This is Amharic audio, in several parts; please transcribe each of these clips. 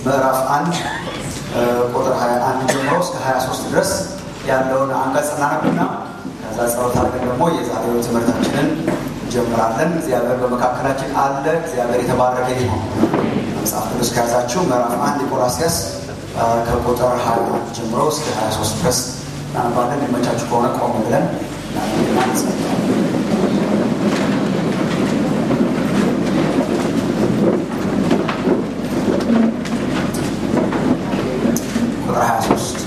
ምዕራፍ አንድ ቁጥር 21 ጀምሮ እስከ 23 ድረስ ያለውን አንቀጽ እናነብና ከዛ ጸሎት አድርገን ደግሞ የዛሬው ትምህርታችንን እንጀምራለን። እግዚአብሔር በመካከላችን አለ። እግዚአብሔር የተባረከ ይሁን። መጽሐፍ ቅዱስ ከያዛችሁ ምዕራፍ አንድ ቆላስያስ ከቁጥር 21 ጀምሮ እስከ 23 ድረስ እናነባለን። ሊመቻችሁ ከሆነ ቆም ብለን እናነብና እንጸልያለን። ቁጥር 23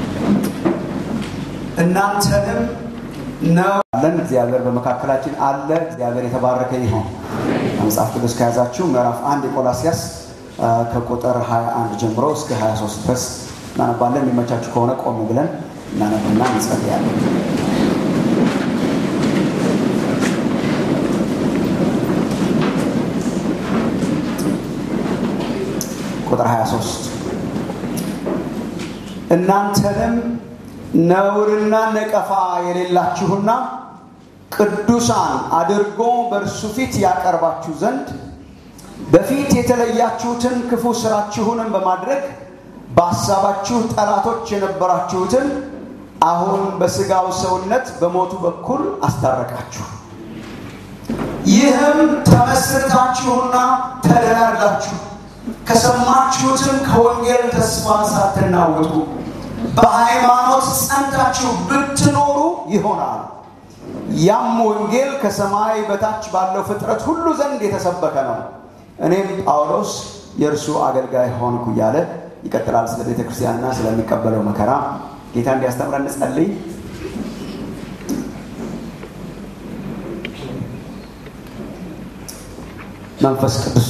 እናንተንም ነው አለን። እግዚአብሔር በመካከላችን አለ። እግዚአብሔር የተባረከ ይሁን። መጽሐፍ ቅዱስ ከያዛችሁ ምዕራፍ አንድ የቆላስያስ ከቁጥር 21 ጀምሮ እስከ 23 ድረስ እናነባለን። የሚመቻችሁ ከሆነ ቆም ብለን እናነብና እንጸልያለን። ቁጥር 23 እናንተንም ነውርና ነቀፋ የሌላችሁና ቅዱሳን አድርጎ በእርሱ ፊት ያቀርባችሁ ዘንድ በፊት የተለያችሁትን ክፉ ስራችሁንም በማድረግ በሐሳባችሁ ጠላቶች የነበራችሁትን አሁን በሥጋው ሰውነት በሞቱ በኩል አስታረቃችሁ። ይህም ተመስርታችሁና ተደላድላችሁ ከሰማችሁትም ከወንጌል ተስፋ ሳትናወጡ በሃይማኖት ጸንታችሁ ብትኖሩ ይሆናል። ያም ወንጌል ከሰማይ በታች ባለው ፍጥረት ሁሉ ዘንድ የተሰበከ ነው። እኔም ጳውሎስ የእርሱ አገልጋይ ሆንኩ እያለ ይቀጥላል። ስለ ቤተ ክርስቲያንና ስለሚቀበለው መከራ ጌታ እንዲያስተምረን እንጸልይ። መንፈስ ቅዱስ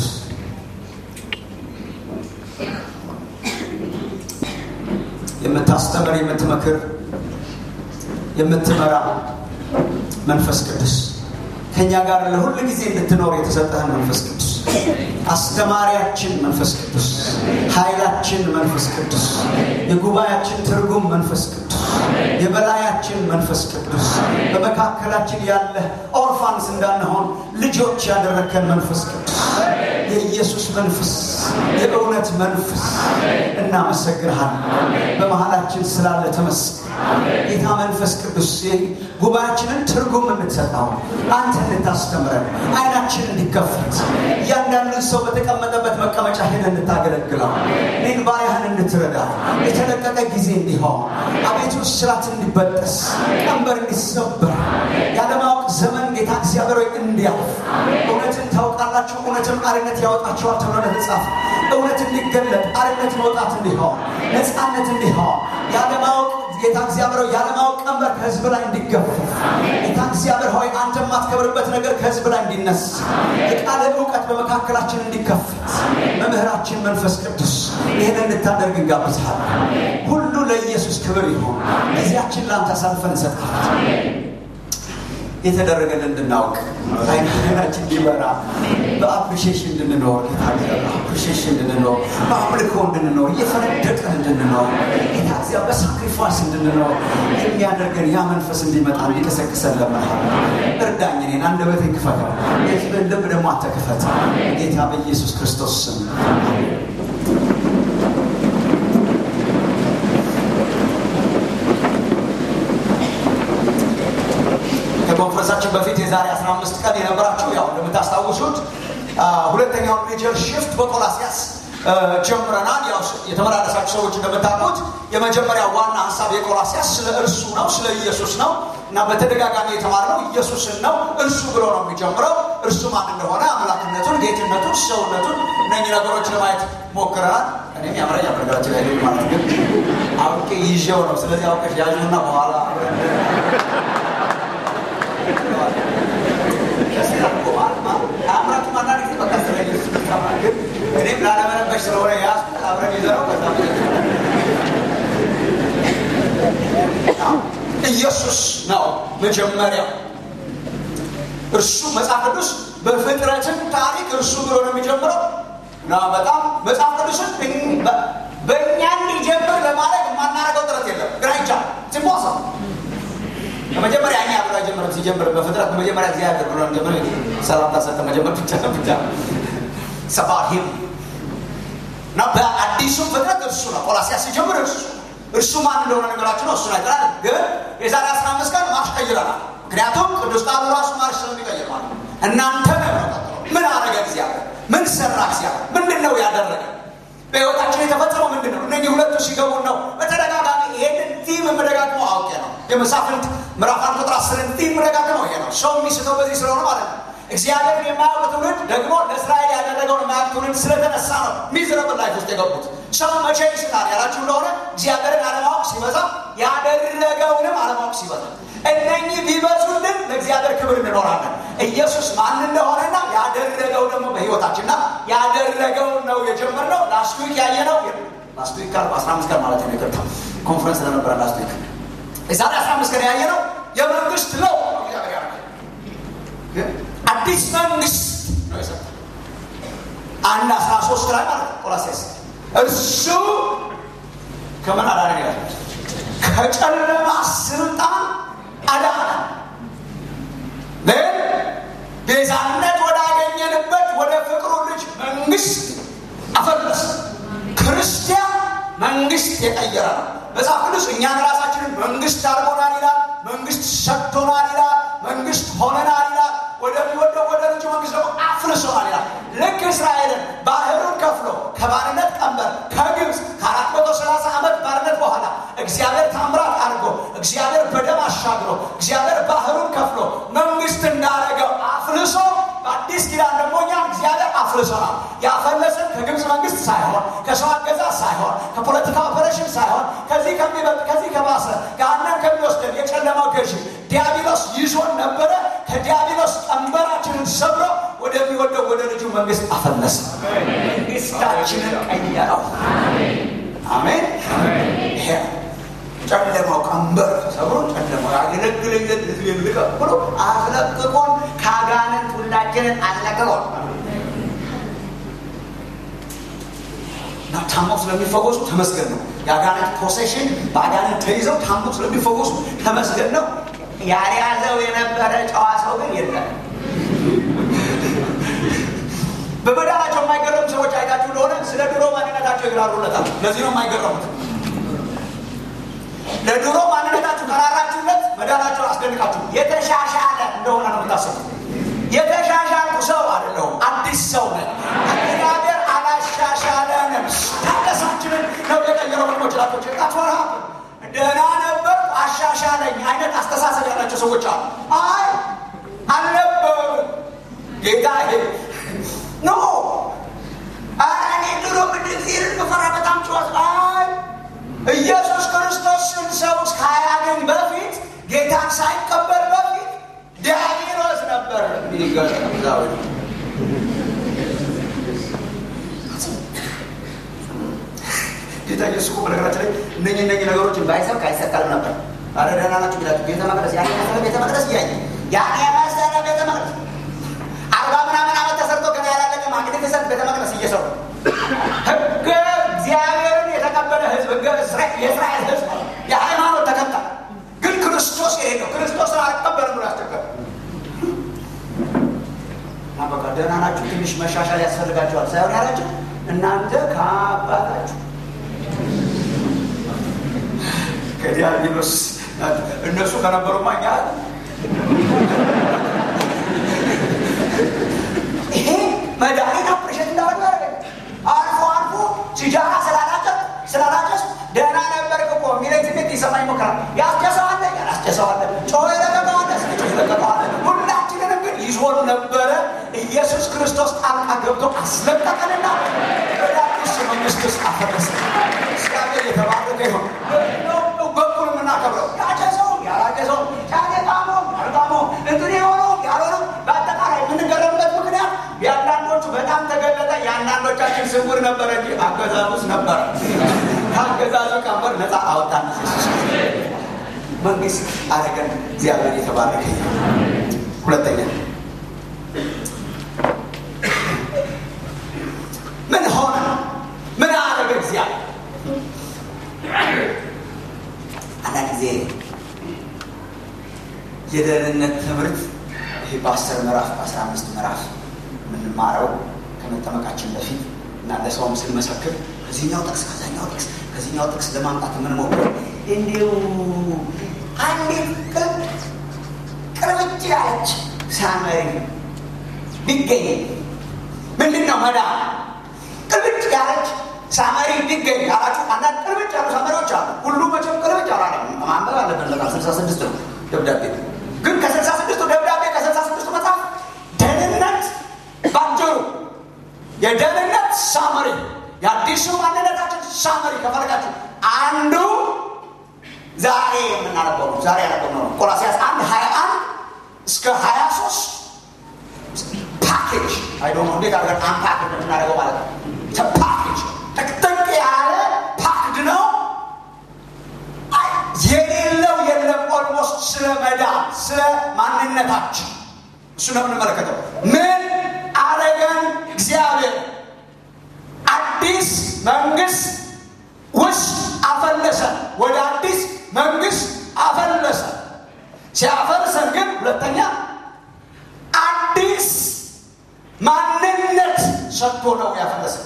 የምታስተምር የምትመክር የምትመራ መንፈስ ቅዱስ ከእኛ ጋር ለሁል ጊዜ እንድትኖር የተሰጠህን መንፈስ ቅዱስ አስተማሪያችን መንፈስ ቅዱስ ኃይላችን መንፈስ ቅዱስ የጉባኤያችን ትርጉም መንፈስ ቅዱስ የበላያችን መንፈስ ቅዱስ በመካከላችን ያለ ኦርፋንስ እንዳንሆን ልጆች ያደረከን መንፈስ ቅዱስ የኢየሱስ መንፈስ የእውነት መንፈስ እናመሰግንሃል። በመሃላችን ስላለ ተመስገን ጌታ መንፈስ ቅዱስ ጉባኤያችንን ትርጉም እንድትሰጠው አንተ እንድታስተምረን አይናችን እንዲከፈት እያንዳንዱን ሰው በተቀመጠበት መቀመጫ ሄደህ እንድታገለግለው እኔን ባሪያህን እንድትረዳ የተለቀቀ ጊዜ እንዲሆን አቤቱ ስራት እንዲበጠስ ቀንበር እንዲሰበር ያለማወቅ ዘመን ጌታ እግዚአብሔር ሆይ እንዲያልፍ እውነትን ታውቃላችሁ እውነትም አርነት ያወጣችኋል ተብሎ ለተጻፈ እውነት እንዲገለጥ አርነት መውጣት እንዲሆን ነፃነት እንዲሆን ያለማወቅ ጌታ እግዚአብሔር ሆይ ያለማወቅ ቀንበር ከህዝብ ላይ እንዲገፉ ጌታ እግዚአብሔር ሆይ አንተ የማትከብርበት ነገር ከህዝብ ላይ እንዲነሳ የቃለ እውቀት በመካከላችን እንዲከፈት መምህራችን መንፈስ ቅዱስ ይህን እንድታደርግ እንጋብዝሃለን። ሁሉ ለኢየሱስ ክብር ይሆን። ጊዜያችን ለአንተ አሳልፈን እንሰጣለን። የተደረገልን እንድናውቅ አይናችን እንዲበራ በአፕሪሺዬሽን እንድንኖር ጌታ እግዚአብሔር አፕሪሺዬሽን እንድንኖር በአምልኮ እንድንኖር እየፈነደቅን እንድንኖር ጌታ እግዚአብሔር በሳክሪፋይስ እንድንኖር የሚያደርገን ያ መንፈስ እንዲመጣ እንዲቀሰቅሰን ለመሃል እርዳኝ። እኔን አንደበቴን ክፈተው፣ የህዝብን ልብ ደግሞ አንተ ክፈት። ጌታ በኢየሱስ ክርስቶስ ስም ከኮንፈረንሳችን በፊት የዛሬ 15 ቀን የነበራችሁ ያው እንደምታስታውሱት ሁለተኛውን ሜጀር ሽፍት በቆላስያስ ጀምረናል። ያው የተመላለሳችሁ ሰዎች እንደምታውቁት የመጀመሪያ ዋና ሀሳብ የቆላስያስ ስለ እርሱ ነው፣ ስለ ኢየሱስ ነው እና በተደጋጋሚ የተማርነው ኢየሱስን ነው። እርሱ ብሎ ነው የሚጀምረው። እርሱ ማን እንደሆነ አምላክነቱን፣ ጌትነቱን፣ ሰውነቱን እነኚህ ነገሮች ለማየት ሞክረናል። እኔም ያምረኝ አበረጋቸው ላይ ማለት ግን አውቄ ይዤው ነው። ስለዚህ አውቀሽ ያዥና በኋላ አምራቱ ማና ጊዜ በቃ ስለ ኢየሱስ ግን እኔም ላለመረበሽ ስለሆነ የያዝኩት አብረን ይዘነው ከዛ ኢየሱስ ነው መጀመሪያው። እርሱ መጽሐፍ ቅዱስ በፍጥረትም ታሪክ እርሱ ብሎ ነው የሚጀምረው እና በጣም መጽሐፍ ቅዱስን በእኛ እንዲጀምር ለማድረግ የማናደርገው ጥረት የለም። ግራ ይቻል ሲሞሳ ከመጀመሪያ እኛ ብሎ አይጀምርም። ሲጀምር በፍጥረት በመጀመሪያ እግዚአብሔር ብሎ ጀምር ሰላምታ ሰጠ መጀመር ብቻ ነው ብቻ ሰባሂም እና በአዲስ አዲሱም ፍጥረት እርሱ ነው። ቆላሲያስ ሲጀምር እርሱ እርሱ ማን እንደሆነ ነገራችን ነው። እሱን አይተናል። ግን የዛሬ አስራ አምስት ቀን ማርሽ ቀይረናል። ምክንያቱም ቅዱስ ቃሉ ራሱ ማርሽ ስለሚቀይር ማለት ነው። እናንተ ምን አረገ እግዚአብሔር? ምን ሰራ እግዚአብሔር? ምንድን ነው ያደረገ? በህይወታችን የተፈጸመው ምንድን ነው? እነዚህ ሁለቱ ሲገቡ ነው በተደጋጋሚ ይሄንን ቲም የምደጋግመው አውቄ ነው። የመሳፍንት ምዕራፍ አንድ ቁጥር አስርን ቲም የምደጋግመው ይሄ ነው። ሰው የሚስተው በዚህ ስለሆነ ማለት ነው። እግዚአብሔርን የማያውቅ ትውልድ ደግሞ ለእስራኤል ያደረገውን የማያውቅ ትውልድ ስለተነሳ ነው ሚዝረብል ላይፍ ውስጥ የገቡት። ሰው መቼ ይስታል ያላችሁ እንደሆነ እግዚአብሔርን አለማወቅ ሲበዛ፣ ያደረገውንም አለማወቅ ሲበዛ እነኚህ ቢበዙልን ለእግዚአብሔር ክብር እንኖራለን። ኢየሱስ ማን እንደሆነና ያደረገው ደግሞ በህይወታችንና ያደረገው ነው የጀመርነው። ላስት ዊክ ያየነው ላስት ዊክ ካልኩ አስራ አምስት ቀን ማለት ነው። ይቅርታ ኮንፈረንስ ስለነበረ ላስት ዊክ የዛሬ አስራ አምስት ቀን ያየነው የመንግስት ለው አዲስ መንግስት ነው የሰጠው። አንድ አስራ ሶስት ላይ ማለት ነው ቆላሴስ እርሱ ከምን አዳነን ይላል ከጨለማ ስልጣን አዳነ ቤዛነት ወዳገኘንበት ወደ ፍቅሩ ልጅ መንግስት አፈለሰ። ክርስቲያን መንግስት የቀየረ ነው። መጽሐፍ ቅዱስ እኛን ራሳችንን መንግስት አድርጎናል ይላል። መንግስት ሰጥቶናል ይላል። መንግስት ሆነናል ይላል። ወደሚወደው ወደ ልጁ መንግስት ደግሞ አፍልሶናል ይላል። ልክ እስራኤልን ባህሩን ከፍሎ ከባርነት ቀንበር ከግብፅ ከአራት መቶ ሰላሳ ዓመት ባርነት በኋላ እግዚአብሔር ታምራት አድርጎ እግዚአብሔር በደም አሻግሮ እግዚአብሔር ባህሩን ከፍሎ መንግስት እንዳደረገው አፍልሶ በአዲስ ኪዳን ደግሞ እኛን እግዚአብሔር አፍልሶናል። ያፈለሰን ከግብፅ መንግስት ሳይሆን ከሰው አገዛዝ ሳይሆን ከፖለቲካ ኦፐሬሽን ሳይሆን ከዚህ ከሚበልጥ ከዚህ ከባሰ ገሃነም ከሚወስደን የጨለማው ገዢ ዲያብሎስ ይዞን ነበረ። ከዲያብሎስ ቀንበራችንን ሰብሮ ወደሚወደው ወደ ልጁ መንግስት አፈለሰ። መንግስታችንን ቀየረው። አሜን። ይሄ ጨለማው ቀንበር ሰብሮ ጨለማው ያገለግለኝ ዘንድ ህዝቤን ልቀቅ ብሎ አስለቅቆን ከአጋንንት ሁላችንን አስለቅቆን እና ታመው ስለሚፈወሱ ተመስገን ነው። የአጋንንት ፖሴሽን በአጋንንት ተይዘው ታመው ስለሚፈወሱ ተመስገን ነው። ያልያዘው የነበረ ጨዋ ሰው ግን የለም። በመዳናቸው የማይገረሙ ሰዎች አይታችሁ እንደሆነ ስለ ድሮ ማንነታቸው ይራሩለታል። ለዚህ ነው የማይገረሙት። ለድሮ ማንነታችሁ ከራራችሁለት መዳናቸውን አስደንቃችሁ የተሻሻለ እንደሆነ ነው የምታስቡት። የተሻሻልኩ ሰው አይደለሁም፣ አዲስ ሰው ነን። እግዚአብሔር አላሻሻለንም። ታደሳችንን ነው የቀየረው። ወንድሞች ላቶች ጣትወራ ደህና ነበር አሻሻለኝ አይነት አስተሳሰብ ያላቸው ሰዎች አሉ። አይ አልነበሩ ጌታ ኖ እኔ ድሮ ምድር ምፈራ በጣም ጨዋት አይ ኢየሱስ ክርስቶስን ሰው ሳያገኝ በፊት ጌታን ሳይቀበል በፊት ዲያብሎስ ነበር የሚገዛው። ጌታ ኢየሱስ እኮ በነገራችን ላይ እነኝህ እነኝህ ነገሮችን ባይሰብክ አይሰቀልም ነበር። አረ ደህና ናችሁ ቢላችሁ ቤተ መቅደስ ያን የመሰለ ቤተ መቅደስ እያየ ያን የመሰለ ቤተ መቅደስ አርባ ምናምን ዓመት ተሰርቶ ገና ያላለቀ ማግኒፊሰንት ቤተ መቅደስ እየሰሩ ህገ እግዚአብሔርን የተቀበለ ህዝብ ህገ የእስራኤል ህዝብ የሃይማኖት ተከታይ ግን ክርስቶስ የሄደው ክርስቶስን አልቀበልም ብሎ ያስቸገረ እና በቃ ደህና ናችሁ ትንሽ መሻሻል ያስፈልጋቸዋል ሳይሆን ያላቸው እናንተ ከአባታችሁ ከዲያብሎስ እነሱ ከነበሩማ እኛ ይሄ መድኃኒት አፕሬሽን እንዳደረገ ያደረገ አልፎ አልፎ ሲጃራ ስላላጨስ ስላላጨስ ደህና ነበርክ እኮ የሚለኝ ስሜት ይሰማኝ ሞክራል። ያስጨሰዋለ ያላስጨሰዋለ ጮኸ የለቀቀዋለ ስጮህ የለቀቀዋለ ሁላችንንም ግን ይዞን ነበረ። ኢየሱስ ክርስቶስ ጣልቃ ገብቶ አስለቀቀንና ወደ አዲስ መንግስት ውስጥ አፈረሰ። እግዚአብሔር የተባረከ ይሆን። በኩል የምናከብረው ያጨሰው ያላጨሰው ጫኔጣሞ አርጋሞ እንትን የሆነው ያልሆነው በአጠቃላይ የምንገረምበት ምክንያት የአንዳንዶቹ በጣም ተገለጠ፣ የአንዳንዶቻችን ስውር ነበረ እንጂ አገዛዙ ውስጥ ነበረ። ከአገዛዙ ቀንበር ነፃ አወጣን። መንግስት አረገን። እግዚአብሔር የተባረከ ሁለተኛ ምን ሆነ? ምን አረገ እግዚአብሔር? አንዳንድ ጊዜ የደህንነት ትምህርት ይሄ በአስር ምዕራፍ በአስራ አምስት ምዕራፍ የምንማረው ከመጠመቃችን በፊት እና ለሰውም ስንመሰክር ከዚህኛው ጥቅስ ከዛኛው ጥቅስ ከዚህኛው ጥቅስ ለማምጣት የምንሞክረው እንዲሁ አንዲት ቅርብጭ ያለች ሳመሪ ቢገኝ ምንድን ነው መዳ ቅርብጭ ያለች ሳመሪ ቢገኝ ያላችሁ አንዳንድ ቅርብጭ ያሉ ሳመሪዎች አሉ። ሁሉ መቼም ቅርብጭ አላለ ማንበብ አለብን። ለቃ ስልሳ ስድስት ነው ደብዳቤ ግን ከስልሳ ስድስቱ ደብዳቤ ከስልሳ ስድስቱ መጽሐፍ ደህንነት ባጭሩ የደህንነት ሳመሪ የአዲሱ ማንነታችን ሳመሪ ከፈለጋችሁ አንዱ ዛሬ የምናነበው ነው። ዛሬ ያነበው ነው ቆላሲያስ አንድ ሀያ አንድ እስከ ሀያ ሶስት ፓኬጅ አይዶ ነው እንዴት አድርገን አንፓክ እንደምናደርገው ማለት ነው። ፓኬጅ ጥቅጥቅ ያለ ፓክድ ነው። የሌለው የለም። ኦልሞስት ስለ መዳን ስለ ማንነታችን እሱ ነው የምንመለከተው። ምን አረገን እግዚአብሔር አዲስ መንግስት ውስጥ አፈለሰን። ወደ አዲስ መንግስት አፈለሰን። ሲያፈልሰን ግን ሁለተኛ አዲስ ማንነት ሰጥቶ ነው ያፈለሰን።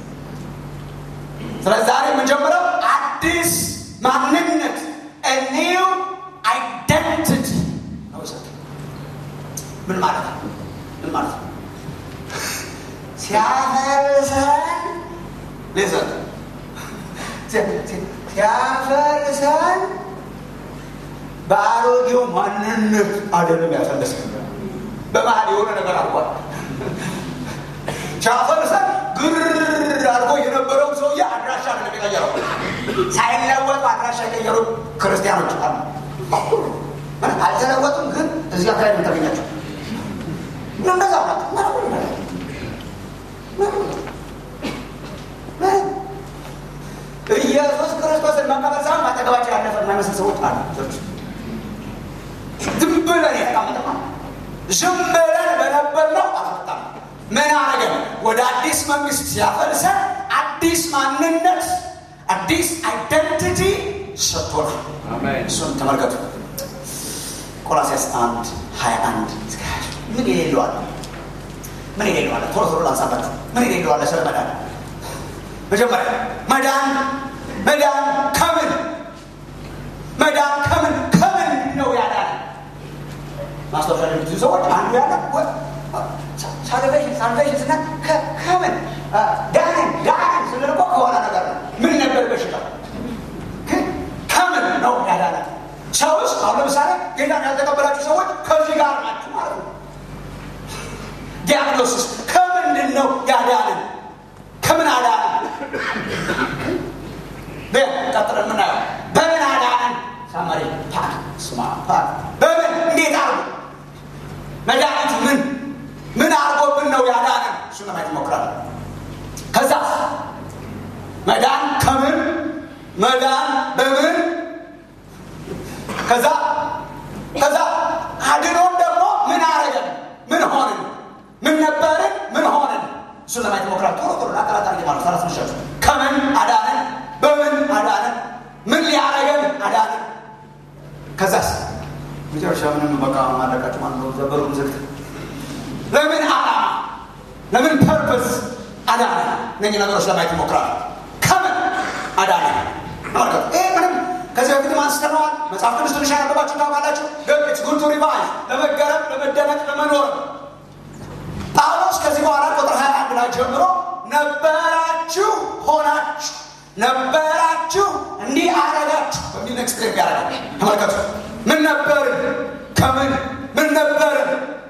ስለዚህ ዛሬ የምንጀምረው አዲስ ማንነት ኒው አይደንቲቲ ነው የሰጠን። ምን ማለት ነው? ምን ማለት ነው? ሲያፈልሰን ሌዘን ሲያፈልሰን በአሮጌው ማንነት አይደለም ያፈለሰን። በመሀል የሆነ ነገር አድርጓል። ሲያፈልሰን ግር አድርጎ የነበረው ሰውዬ አድራሻ አይደለም የቀየረው። ሳይለወጡ አድራሻ የቀየሩ ክርስቲያኖች አሉ። አልተለወጡም፣ ግን እዚህ አካባቢ የምታገኛቸው እንደዛ ኢየሱስ ክርስቶስን መቀበል ሳይሆን ማጠገባቸው ያለፈ የማይመስል ሰዎች አሉ። ዝም ብለን የተቀመጠ ዝም ብለን በነበርነው አልመጣም። ምን አረገን? ወደ አዲስ መንግስት ሲያፈልሰን አዲስ ማንነት፣ አዲስ አይደንቲቲ ሰጥቶናል። እሱን ተመልከቱ። ቆላሲያስ አንድ ሀያ አንድ እስከ ሀያ ምን የሌለዋል? ምን የሌለዋል? ቶሎ ቶሎ ላንሳባችሁ። ምን የሌለዋል? ስለ መዳን መጀመሪያ መዳን መዳን ከምን መዳን ከምን ከምን ነው ያዳን? ማስታወሻ ለሚይዙ ሰዎች አንዱ ያለ ሳልቬሽን ሳልቬሽን ስና ከምን ዳንን ዳንን ስንል እኮ ከሆነ ነገር ነው። ምን ነበር በሽታው? ከምን ነው ያዳነ? ሰው ውስጥ አሁን ለምሳሌ ጌታን ያልተቀበላችሁ ሰዎች ከዚህ ጋር ናችሁ ማለት ነው። ዲያግኖሲስ ከምንድን ነው ያዳንን? ከምን አዳንን? ቀጥለን የምናየው በምን አዳንን? ሳመሪ ፓክ ስማ ፓክ በምን እንዴት አርጎ መድኃኒቱ ምን ምን አርጎብን ነው ያዳንን? እሱ ለማየት ይሞክራል። ከዛ መዳን ከምን መዳን በምን ከዛ ከዛ አድኖን ደግሞ ምን አረገን? ምን ሆንን? ምን ነበርን? ምን ሆንን? እሱን ለማየት ይሞክራል። ቶሎ ቶሎ አቃላት አርጌ ማለት ሰራት መሻሉ ከምን አዳነን? በምን አዳነን? ምን ሊያረገን አዳነን? ከዛስ መጨረሻ ምንም በቃ ማለቃቸው ማለት ነው። ዘበሩን ዝግት ለምን አላማ ለምን ፐርፐስ አዳነን? እነኚህ ነገሮች ለማየት ይሞክራል። ከምን አዳነን? ተመልከቱ። ይህ ምንም ከዚህ በፊትም አንስተነዋል። መጽሐፍ ቅዱስ ትንሽ ያነበባችሁ ታውቃላችሁ። ግን ጉድ ቱ ሪቫይዝ ለመገረም፣ ለመደነቅ፣ ለመኖር ጳውሎስ ከዚህ በኋላ ቁጥር ሀያ አንድ ላይ ጀምሮ ነበራችሁ፣ ሆናችሁ፣ ነበራችሁ፣ እንዲህ አረጋችሁ በሚል ኤክስፕሌን ያደርጋል። ተመልከቱ። ምን ነበርን? ከምን ምን ነበርን?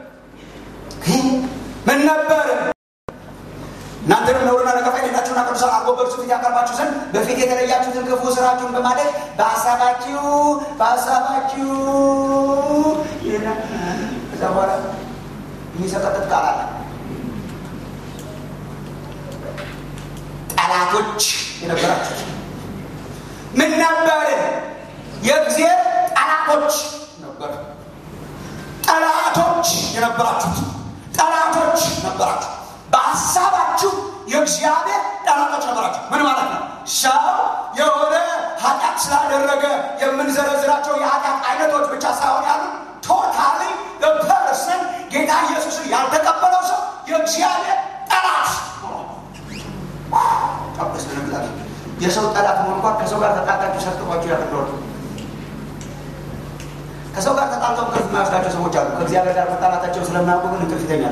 ምን ነበርን? እናንተንም ነውርና ነቀፋ የሌላችሁና ቅዱሳን አድርጎ በእርሱ ፊት ያቀርባችሁ ዘንድ በፊት የተለያችሁትን ክፉ ስራችሁን በማለት በሀሳባችሁ በሀሳባችሁ ከዛ በኋላ የሚሰቀጥጥ ቃል አለ። ጠላቶች የነበራችሁት ምን ነበርን? የእግዚአብሔር ጠላቶች ነበር። ጠላቶች የነበራችሁት ጠላቶች ነበራችሁ። በሀሳባችሁ የእግዚአብሔር ጠላቶች ነበራችሁ። ምን ማለት ነው? ሰው የሆነ ኃጢአት ስላደረገ የምንዘረዝራቸው የኃጢአት አይነቶች ብቻ ሳይሆን ያሉ ቶታሊ ፐርሰን ጌታ ኢየሱስን ያልተቀበለው ሰው የእግዚአብሔር ጠላት ይበልጣል። የሰው ጠላት መሆን እንኳን ከሰው ጋር ተጣጣችሁ ሰርጥቋችሁ ያደርገዋል። ከሰው ጋር ተጣልተው እንቅልፍ የማይወስዳቸው ሰዎች አሉ። ከእግዚአብሔር ጋር መጣላታቸው ስለማያውቁ ግን እንቅልፍ ይተኛሉ።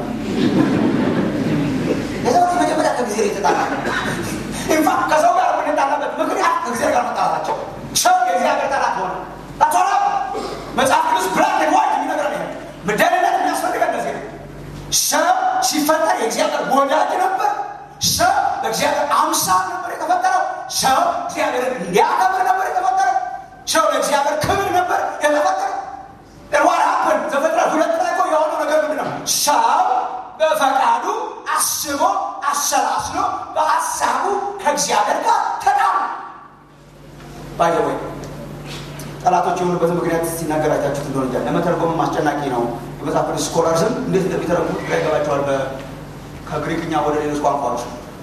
የሰው ልጅ መጀመሪያ ከእግዚአብሔር የተጣላ ኢንፋክት ከሰው ጋር የምንጣላበት ምክንያት ከእግዚአብሔር ጋር መጣላታቸው ሰው የእግዚአብሔር ጠላት ሆነ። ታቶላ መጽሐፍ ቅዱስ ብላክ ኤንድ ዋይት የሚነግረን ይሄ ደህንነት የሚያስፈልገን እንደዚህ ነው። ሰው ሲፈጠር የእግዚአብሔር ወዳጅ ነበር። ሰው በእግዚአብሔር አምሳል ነበር የተፈጠረው። ሰው እግዚአብሔርን እንዲያከብር ነበር የተፈጠረው። ሰው ለእግዚአብሔር ክብር ነበር የተፈጠረው። ዋት ሀፕን ዘፍጥረት ሁለት ላይ እኮ የሆነው ነገር ምንድን ነው? ሰው በፈቃዱ አስቦ አሰላስሎ በሀሳቡ ከእግዚአብሔር ጋር ተጣሉ። ባይዘወይ ጠላቶች የሆኑበትን ምክንያት ሲናገር አይታችሁት እንደሆነ እንጃ ለመተርጎምም አስጨናቂ ነው። የመጽሐፍ ቅዱስ ስኮላርስም እንዴት እንደሚተረጉሙት ግራ ይገባቸዋል። ከግሪክኛ ወደ ሌሎች ቋንቋዎች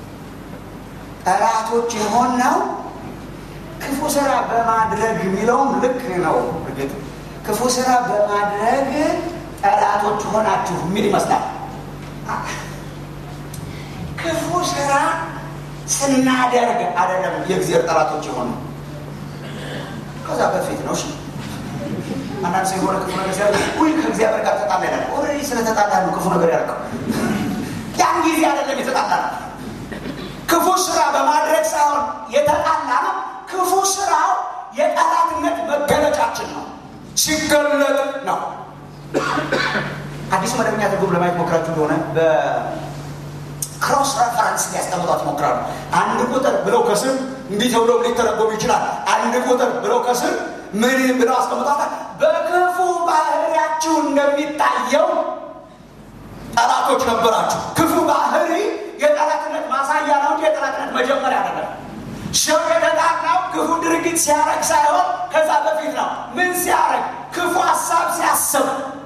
ጠላቶች የሆነው ክፉ ስራ በማድረግ የሚለውም ልክ ነው። እርግጥ ክፉ ስራ በማድረግ ጠላቶች ሆናችሁ የሚል ይመስላል። ክፉ ስራ ስናደርግ አይደለም የእግዚአብሔር ጠላቶች የሆነ ከዛ በፊት ነው። እሺ አንዳንድ ሰው የሆነ ክፉ ነገር ሲያደርግ ውይ ከእግዚአብሔር ጋር ተጣላ ይላል። ኦልሬዲ ስለተጣላ ነው ክፉ ነገር ያደርገው። ያን ጊዜ አይደለም የተጣላ ነው። ክፉ ስራ በማድረግ ሳይሆን የተጣላ ነው። ክፉ ስራው የጠላትነት መገለጫችን ነው፣ ሲገለጥ ነው። አዲሱ መደበኛ ትርጉም ለማየት ሞክራችሁ እንደሆነ በክሮስ ረፈረንስ ሊያስቀምጧት ይሞክራሉ። አንድ ቁጥር ብለው ከስር እንዲህ ተብሎ ሊተረጎም ይችላል። አንድ ቁጥር ብለው ከስር ምን ብለው አስቀምጧታል? በክፉ ባህሪያችሁ እንደሚታየው ጠላቶች ነበራችሁ። ክፉ ባህሪ የጠላትነት ማሳያ ነው እንጂ የጠላትነት መጀመሪያ አይደለም። ሰው የተጣላው ክፉ ድርጊት ሲያረግ ሳይሆን ከዛ በፊት ነው። ምን ሲያረግ? ክፉ ሀሳብ ሲያስብ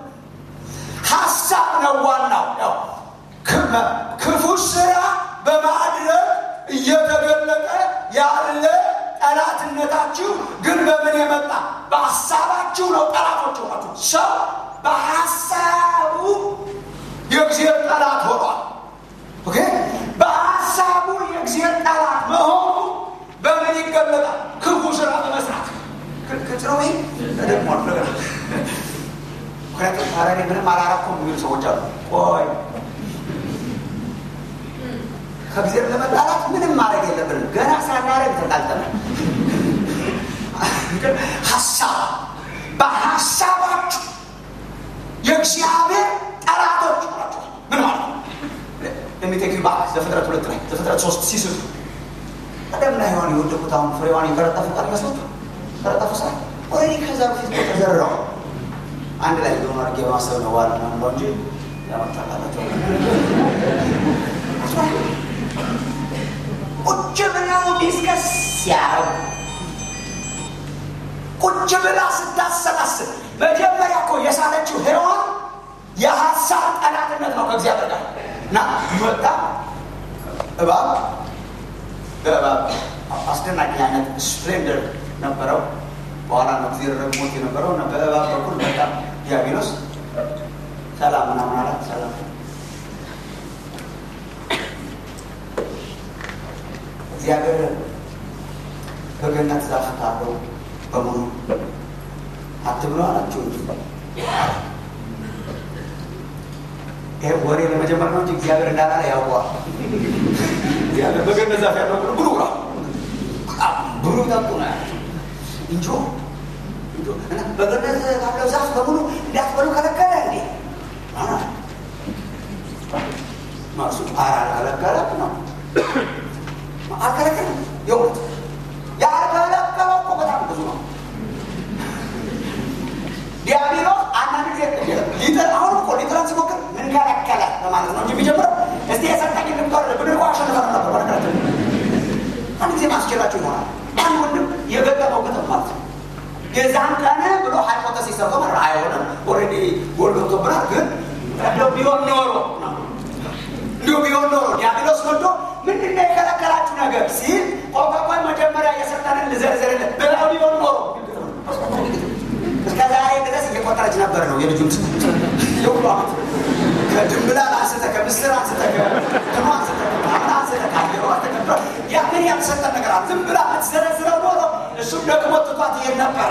ሀሳብ ነው ዋናው። ያው ክፉ ስራ በማድረግ እየተገለጠ ያለ ጠላትነታችሁ ግን በምን የመጣ በሀሳባችሁ ነው። ጠላቶች ሆናችሁ ሰው በሀሳቡ የእግዚአብሔር ጠላት ሆኗል። ኦኬ በሀሳቡ የእግዚአብሔር ጠላት መሆኑ በምን ይገለጣል? ክፉ ስራ በመስራት ክጽረው ደግሞ ነገር ምክንያቱም ታረኔ ምንም አላረኩም የሚሉ ሰዎች አሉ። ቆይ ከእግዚአብሔር ለመጣላት ምንም ማድረግ የለብንም። ገና ሳናረግ ተጣልተናል። ሀሳብ በሀሳባችሁ የእግዚአብሔር ጠላቶች ናቸው። ምን ማለት ነው? የሚቴክ ባክ ዘፍጥረት ሁለት ላይ ዘፍጥረት ሶስት ሲስቱ ቀደም ላይ ሔዋን የወደቁት አሁን ፍሬዋን የቀረጠፉ ቃል ይመስላችሁ ቀረጠፉ ሳ ኦልሬዲ ከዛ በፊት ተዘርረው አንድ ላይ የሆኑ አድርጌ በማሰብ ነው ዋል ነው እንጂ ያመጣላቸው ቁጭ ብለው ዲስከስ ሲያረጉ ቁጭ ብላ ስታሰላስል መጀመሪያ እኮ የሳለችው ሔዋን የሀሳብ ጠላትነት ነው ከእግዚአብሔር ጋር እና ይወጣ እባብ በእባብ አስደናቂ አይነት ስፕሌንደር ነበረው። በኋላ ነው ጊዜ ረግሞት የነበረው እና በእባብ በኩል በጣም ዲያብሎስ ሰላም ምናምን አላት። ሰላም እግዚአብሔር በገነት ዛፍ ካለው በሙሉ አትብሎ አላቸው እንጂ ይሄ ወሬ ለመጀመር ነው እንጂ እግዚአብሔር እንዳላለ ያውቀዋል። እግዚአብሔር በገነት ዛፍ ያለው ብሉ ብሉ ብሉ ጠጡ ነው ያላቸው እንጆ በገነት ካለው ዛፍ በሙሉ እንዳትበሉ ከለከለ እንዴ? ማሱ ጣራ አልከለከለም ነው አልከለከለም። የእውነት ያልከለከለው እኮ በጣም ብዙ ነው። ዲያብሎስ አንዳንድ ጊዜ ሊጥር አሁን እኮ ሊጥረን ሲሞክር ምን ከለከለ በማለት ነው እንጂ የሚጀምረው እስቲ የሰጠኝ ልምጠር ብድር እኮ አሸንፈን ነበር። በነገራችን አንድ ጊዜ ማስችላችሁ ይሆናል። አንድ ወንድም የገጠመው ግጥም ማለት ነው የዛን ቀን ብሎ ሃይፖተሲስ ሰርቶ መራ አይሆንም። ኦልሬዲ ጎል ገብቶብናል። ግን እንደው ቢሆን ኖሮ እንዲሁ ቢሆን ኖሮ ዲያብሎስ ወዶ ምንድን ነው የከለከላችሁ ነገር ሲል ቆቋቋይ መጀመሪያ የሰጠንን ልዘርዝርልን ብለው ቢሆን ኖሮ እስከ ዛሬ ድረስ እየቆጠረች ነበር ነው የልጁን ስ የሁሉ ዓመት ከድንብላል አንስተ ከምስር አንስተ ከትኑ አንስተ ከምናምን አንስተ ካየሮ ተቀብረ ያ ምን ያልሰጠን ነገር አለ። ዝም ብላ ብትዘረዝረው ኖሮ እሱም ደግሞ ትቷት ይሄድ ነበር።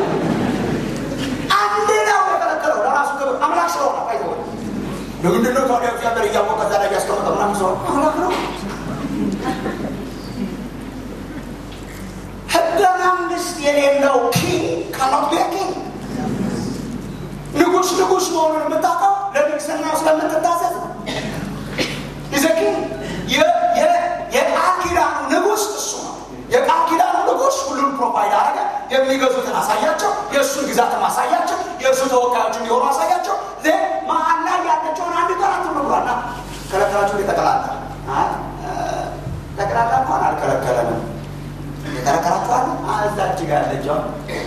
አንድ ነው የከለከለው ለራሱ ክብር አምላክ ስለሆነ አይተወ ለምንድን ነው ታዲያ እግዚአብሔር እያወቀ እዛ ላይ ያስቀመጠ ምናምን ሰው አምላክ ነው። ህገ መንግስት የሌለው ኪንግ ካኖት ቢ ኪንግ ንጉስ ንጉስ መሆኑን የምታውቀው ለንግስና ስለምትታዘዝ ነው። ይዘኪ የቃል ኪዳኑ ንጉስ እሱ ነው። የቃል ኪዳኑ ንጉስ ሁሉን ፕሮቫይድ አረገ። የሚገዙትን አሳያቸው፣ የእሱን ግዛትም አሳያቸው፣ የእሱ ተወካዮች እንዲሆኑ አሳያቸው። መሀል ላይ ያለችውን አንድ ቀራት ብሏና ከለከላችሁ የተቀላቀ ጠቅላላ እንኳን አልከለከለንም። የከለከላችኋል እዛች ጋር ያለችው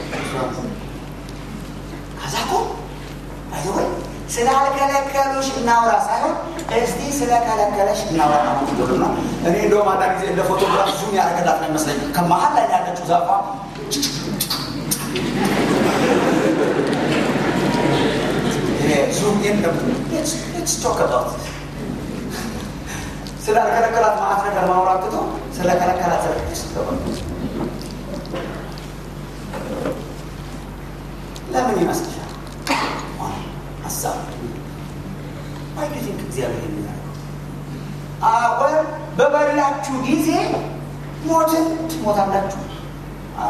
ከዛ እኮ አይወይ ስላልከለከሉሽ እናውራ ሳይሆን እስቲ ስለከለከለሽ እናውራ ነው። እኔ እንደውም አንዳንድ ጊዜ እንደ ፎቶግራፍ ዙም ያደረገላት ነው ይመስለኝ ከመሀል ላይ ያለችው ዛፏ ዙም ቶከባት ስላልከለከላት ማአት ነገር ማውራት ትቶ ስለከለከላት ለምን ይመስልሻል? ሀሳብ ዋይ ዱ ቲንክ እግዚአብሔር የሚያደርገው አወር በበላችሁ ጊዜ ሞትን ትሞታላችሁ አለ።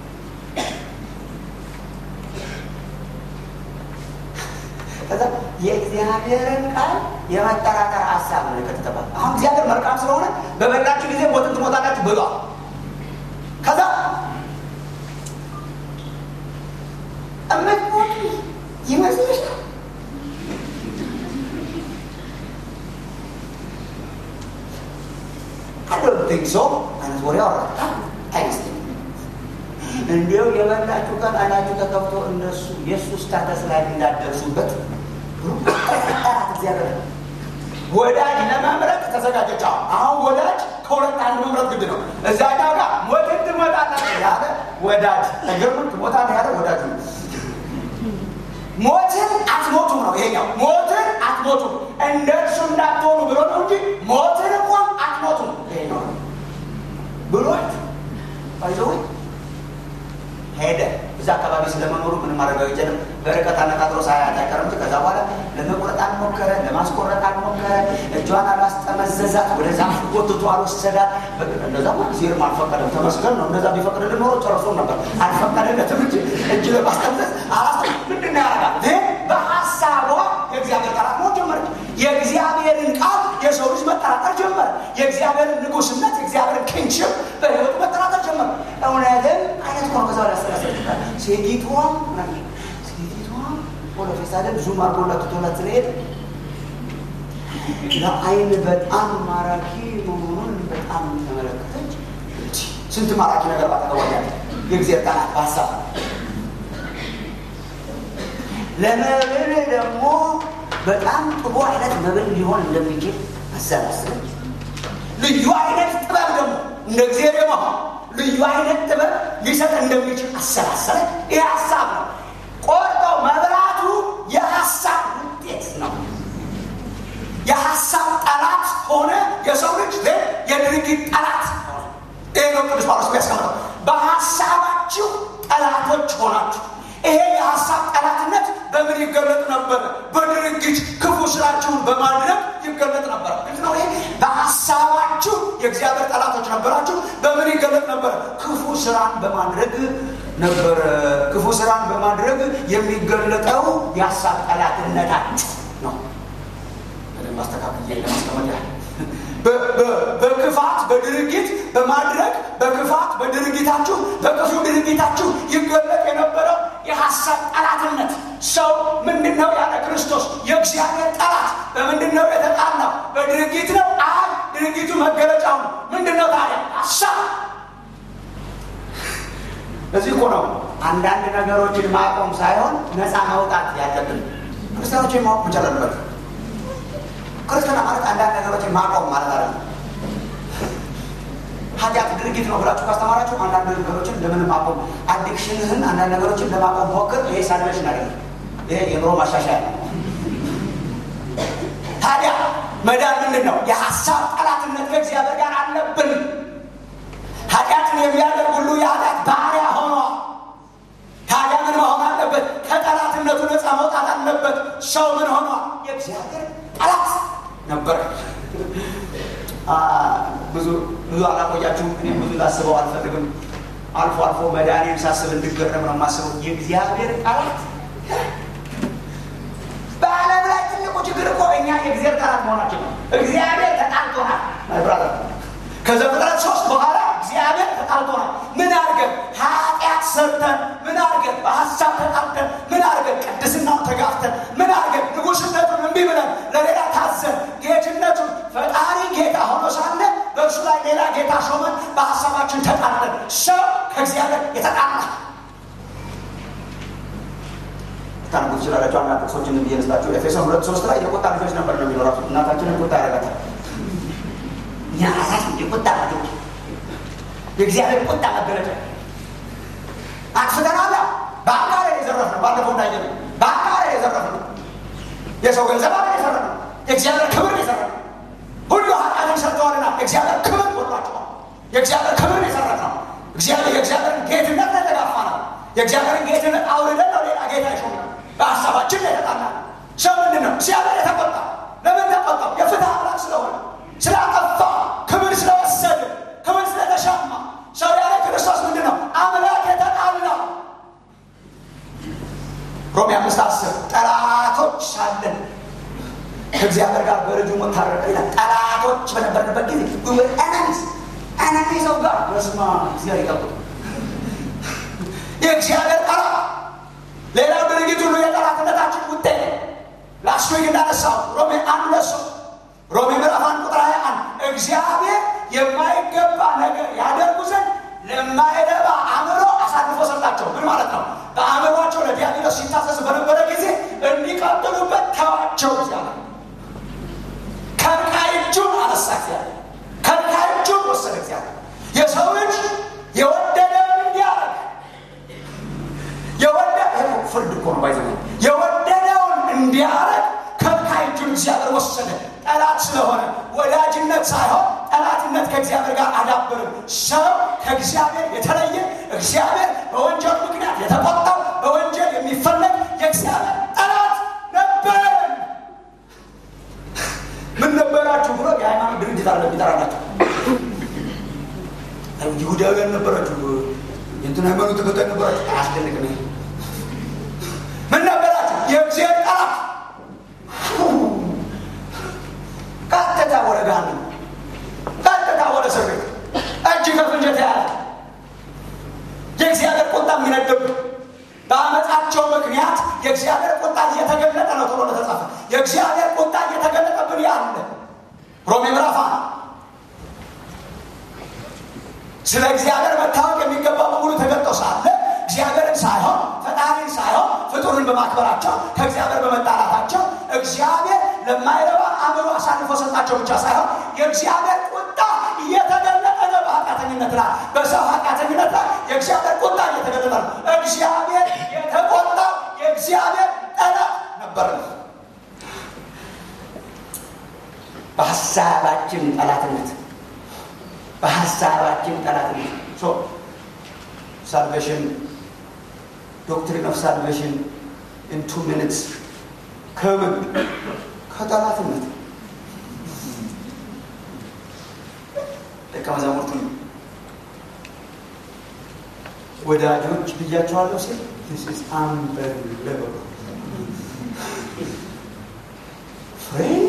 ከዛ የእግዚአብሔርን ቃል የመጠራጠር ሀሳብ ነው የከተተባል። አሁን እግዚአብሔር መልካም ስለሆነ በበላችሁ ጊዜ ሞትን ትሞታላችሁ ብሏል። ከዛ እምትሞቱ ይመስልሻል? አዶንቲንክ ሶ አይነት ወሬ አወራ አይመስለኝም። እንዲያው የበላችሁ ቀን አይናችሁ ተከፍቶ እነሱ የእሱ ስታተስ ላይ እንዳደርሱበት ጠራት እግዚአብሔር ወዳጅ ለመምረጥ ተዘጋጀች። አሁን ወዳጅ ከሁለት አንድ መምረጥ ግድ ነው። እዛኛው ጋር ሞትን ትሞታላችሁ ያለ ወዳጅ ነገርምን ትሞታለህ ያለ ወዳጅ ነው። ሞትን አትሞቱም ነው ይሄኛው። ሞትን አትሞቱም እንደ እርሱ እንዳትሆኑ ብሎ ነው እንጂ ሞትን እንኳን አትሞቱም ይሄኛው ብሎት ባይዘወይ ሄደ። እዛ አካባቢ ስለመኖሩ ምንም ማረጋገጫ የለም። በርቀት አነጣጥሮ ሳያት አይቀርም እንጂ ከዛ በኋላ ለመቁረጥ አልሞከረ፣ ለማስቆረጥ አልሞከረ። እጇን አላስጠመዘዛት፣ ወደ ዛፍ ጎትቶ አልወሰዳት። እንደዛማ ጊዜርም አልፈቀደም። ተመስገን ነው። እንደዛ ቢፈቅድልን ኖሮ ጨርሶ ነበር። አልፈቀደለትም እንጂ እጅ ለማስጠመዘዝ አላስ ምንድን ነው ያደርጋል? ግን በሀሳቧ የእግዚአብሔር ቃላት መሆን ጀመረች። የእግዚአብሔርን ቃል የሰው ልጅ መጠራጠር ጀመረ። የእግዚአብሔርን ንጉስነት፣ የእግዚአብሔርን ኪንግሽፕ በህይወቱ መጠራጠር ጀመረ። እውነትም አይነት ሆነ ከዛ ያሰላሰልታል ሴቲቷም ሴቲቷም ፖለፌሳደን ዙም አርጎላት ትቶላት ስለሄድ ለአይን በጣም ማራኪ መሆኑን በጣም ተመለከተች። ስንት ማራኪ ነገር ባጠቀዋያለ የእግዚአብሔር ቃላት በሀሳብ ለመብል ደግሞ በጣም ጥሩ አይነት መብል ሊሆን እንደሚችል አሰላስለች። ልዩ አይነት ጥበብ ደግሞ እንደ እግዚአብሔር የመሆን ልዩ አይነት ጥበብ ሊሰጥ እንደሚችል አሰላሰለ። ይህ ሀሳብ ነው። ቆርጠው መብላቱ የሀሳብ ውጤት ነው። የሀሳብ ጠላት ሆነ የሰው ልጅ የድርጊት ጠላት ሆነ። ይህ ነው ቅዱስ ጳውሎስ የሚያስቀምጠው በሀሳባችሁ ጠላቶች ሆናችሁ። ይሄ የሀሳብ ጠላትነት በምን ይገለጥ ነበር? በድርጊት ክፉ ስራችሁን በማድረግ ይገለጥ ነበር። ነው ይሄ በሀሳባችሁ የእግዚአብሔር ጠላቶች ነበራችሁ። በምን ይገለጥ ነበር? ክፉ ስራን በማድረግ ነበር። ክፉ ስራን በማድረግ የሚገለጠው የሀሳብ ጠላትነታችሁ ነው። በደንብ አስተካክዬ ለማስቀመጥ ያህል በክፋት በድርጊት በማድረግ በክፋት በድርጊታችሁ በክፉ ድርጊታችሁ ይገለጥ የነበረው የሀሳብ ጠላትነት። ሰው ምንድን ነው ያለ ክርስቶስ የእግዚአብሔር ጠላት በምንድን ነው የተጣላው? በድርጊት ነው። አይ ድርጊቱ መገለጫው ነው። ምንድን ነው ታዲያ? ሀሳብ። እዚህ እኮ ነው አንዳንድ ነገሮችን ማቆም ሳይሆን ነፃ መውጣት ያለብን። ክርስቲያኖችን ማወቅ መቻል አለበት። ክርስትና ማለት አንዳንድ ነገሮችን ማቆም ማለት አለ። ኃጢአት ድርጊት ነው ብላችሁ ካስተማራችሁ አንዳንድ ነገሮችን ለምን ማቆም፣ አዲክሽንህን አንዳንድ ነገሮችን ለማቆም ሞክር። ይሄ ሳልቬሽን አይደለም፣ ይሄ የኑሮ ማሻሻያ ነው። ታዲያ መዳን ምንድን ነው? የሀሳብ ጠላትነት ከእግዚአብሔር ጋር አለብን። የሚያደርግ ሁሉ የኃጢአት ባሪያ ሆኗል። ታዲያ ምን መሆን አለበት? ከጠላትነቱ ነፃ መውጣት አለበት። ሰው ምን ሆኗል? የእግዚአብሔር ጠላት ነበር። ብዙ ብዙ አላቆያችሁም። እኔም ብዙ ላስበው አልፈልግም። አልፎ አልፎ መድኃኒን ሳስብ እንድገረም ነው የማስበው። የእግዚአብሔር ጠላት በዓለም ላይ ትልቁ ችግር እኮ እኛ የእግዚአብሔር ጠላት መሆናችን ነው። እግዚአብሔር ተጣልቶናል። ብራዘር ከዘፍጥረት ሶስት በኋላ እግዚአብሔር ተጣልቶናል። ምን አድርገን ኃጢአት ሰርተን፣ ምን አድርገን በሀሳብ ተጣልተን፣ ምን አድርገን ቅድስናውን ተጋፍተን፣ ምን አድርገን ንጉሥነቱን እምቢ ብለን ለሌላ ታዘን፣ ጌትነቱን ፈጣሪ ጌታ ሆኖ ሳለ በእርሱ ላይ ሌላ ጌታ ሾመን በሀሳባችን ተጣልተን፣ ሰው ከእግዚአብሔር የተጣላ ታንጉ ትችላላቸው። አንዳንድ ጥቅሶችን ብዬ ልስጣችሁ። ኤፌሶን ሁለት ሶስት ላይ የቁጣ ልጆች ነበር ነው የሚለው ራሱ እናታችንን ቁጣ ያደርጋታል። እኛ ራሳችን የቁጣ ልጆች የእግዚአብሔር ቁጣ መገለጫ አጥፍተናል። በአካል የዘረፍ ነው። ባለፈው እንዳየ ነው። በአካል የዘረፍ ነው። የሰው ገንዘብ አለ የዘረፍ ነው። የእግዚአብሔር ክብር የዘረፍ ነው። ሁሉ ኃጢአትን ሰርተዋልና የእግዚአብሔር ክብር ወጥቷቸዋል። የእግዚአብሔር ክብር የዘረፍ ነው። እግዚአብሔር የእግዚአብሔርን ጌትነት ለተጋፋ ነው። የእግዚአብሔርን ጌትነት አውርደን ነው ሌላ ጌታ ይሾም በሀሳባችን ላይ ተጣላ። ሰው ምንድን ነው እግዚአብሔር የተቆጣ? ለምን ተቆጣው? የፍትህ አምላክ ስለሆነ ስላጠፋ፣ ክብር ስለወሰድ፣ ክብር ስለተሻማ። ሰው ያለ ክርስቶስ ምንድን ነው አምላክ የተጣላ። ሮሜ አምስት አስር ጠላቶች ሳለን ከእግዚአብሔር ጋር በልጁ ሞት ታረቀ ይላል። ጠላቶች በነበርንበት ጊዜ ኤነሚስ ኤነሚ ሰው ጋር በስማ እግዚአብሔር ይጠብቅ የእግዚአብሔር ጠላት ሌላው ድርጊት ሁሉ የጠላትነታችን ውጤት ላስት ዊክ እንዳነሳው ሮሜ አንድ ለሱ ሮሜ ምዕራፍ አንድ ቁጥር ሀያ አንድ እግዚአብሔር የማይገባ ነገር ያደርጉ ዘንድ ለማይረባ አእምሮ አሳልፎ ሰጣቸው። ምን ማለት ነው? በአእምሯቸው ለዲያብሎስ ሲታዘዝ በነበረ ጊዜ እንዲቀጥሉበት ተዋቸው። እግዚአብሔር ከልካይ እጁን አነሳ። እግዚአብሔር ከልካይ እጁን ወሰደ። እግዚአብሔር የሰው ልጅ የወደደውን እንዲያደርግ የወደ ፍርድ እኮ ነው ባይዘ የወደደውን እንዲያረግ ከልካይ እጁን እግዚአብሔር ወሰደ። ጠላት ስለሆነ ወዳጅነት ሳይሆን ጠላትነት ከእግዚአብሔር ጋር አዳበርም። ሰው ከእግዚአብሔር የተለየ እግዚአብሔር በወንጀል ምክንያት የተቆጣው በወንጀል የሚፈለግ የእግዚአብሔር ጠላት ነበረን። ምን ነበራችሁ ብሎ የሃይማኖት ድርጅት አለ የሚጠራላቸው ይሁዳውያን ነበራችሁ የእንትን ሃይማኖት ተከታይ ነበራችሁ። አያስደንቅም። ምን ነበራችሁ? የእግዚአብሔር ጠላት ቀጥታ ወደ ገሃነም፣ ቀጥታ ወደ እስር ቤት እጅ ከፍንጅ የተያዘ የእግዚአብሔር ቁጣ የሚነደብ በአመፃቸው ምክንያት የእግዚአብሔር ቁጣ እየተገለጠ ነው ተብሎ ተጻፈ። የእግዚአብሔር ቁጣ እየተገለጠብን ያለ ሮሜ ምዕራፍ ስለ እግዚአብሔር መታወቅ የሚገባ በሙሉ ተገልጦ ሳለ እግዚአብሔርን ሳይሆን ፈጣሪን ሳይሆን ፍጡርን በማክበራቸው ከእግዚአብሔር በመጣላታቸው እግዚአብሔር ለማይረባ አእምሮ አሳልፎ ሰጣቸው ብቻ ሳይሆን የእግዚአብሔር ቁጣ እየተገለጠ ነው። በኃጢአተኝነት ላይ በሰው ኃጢአተኝነት ላይ የእግዚአብሔር ቁጣ እየተገለጠ ነው። እግዚአብሔር የተቆጣው የእግዚአብሔር ጠላት ነበር። በሀሳባችን ጠላትነት በሀሳባችን ጠላትነት ሳልቬሽን ዶክትሪን ኦፍ ሳልቬሽን ኢን ቱ ሚኒትስ ከምን ከጠላትነት ደቀ መዛሙርቱን ወዳጆች ብያቸዋለሁ ሲል ስ አንበለበ ፍሬንድ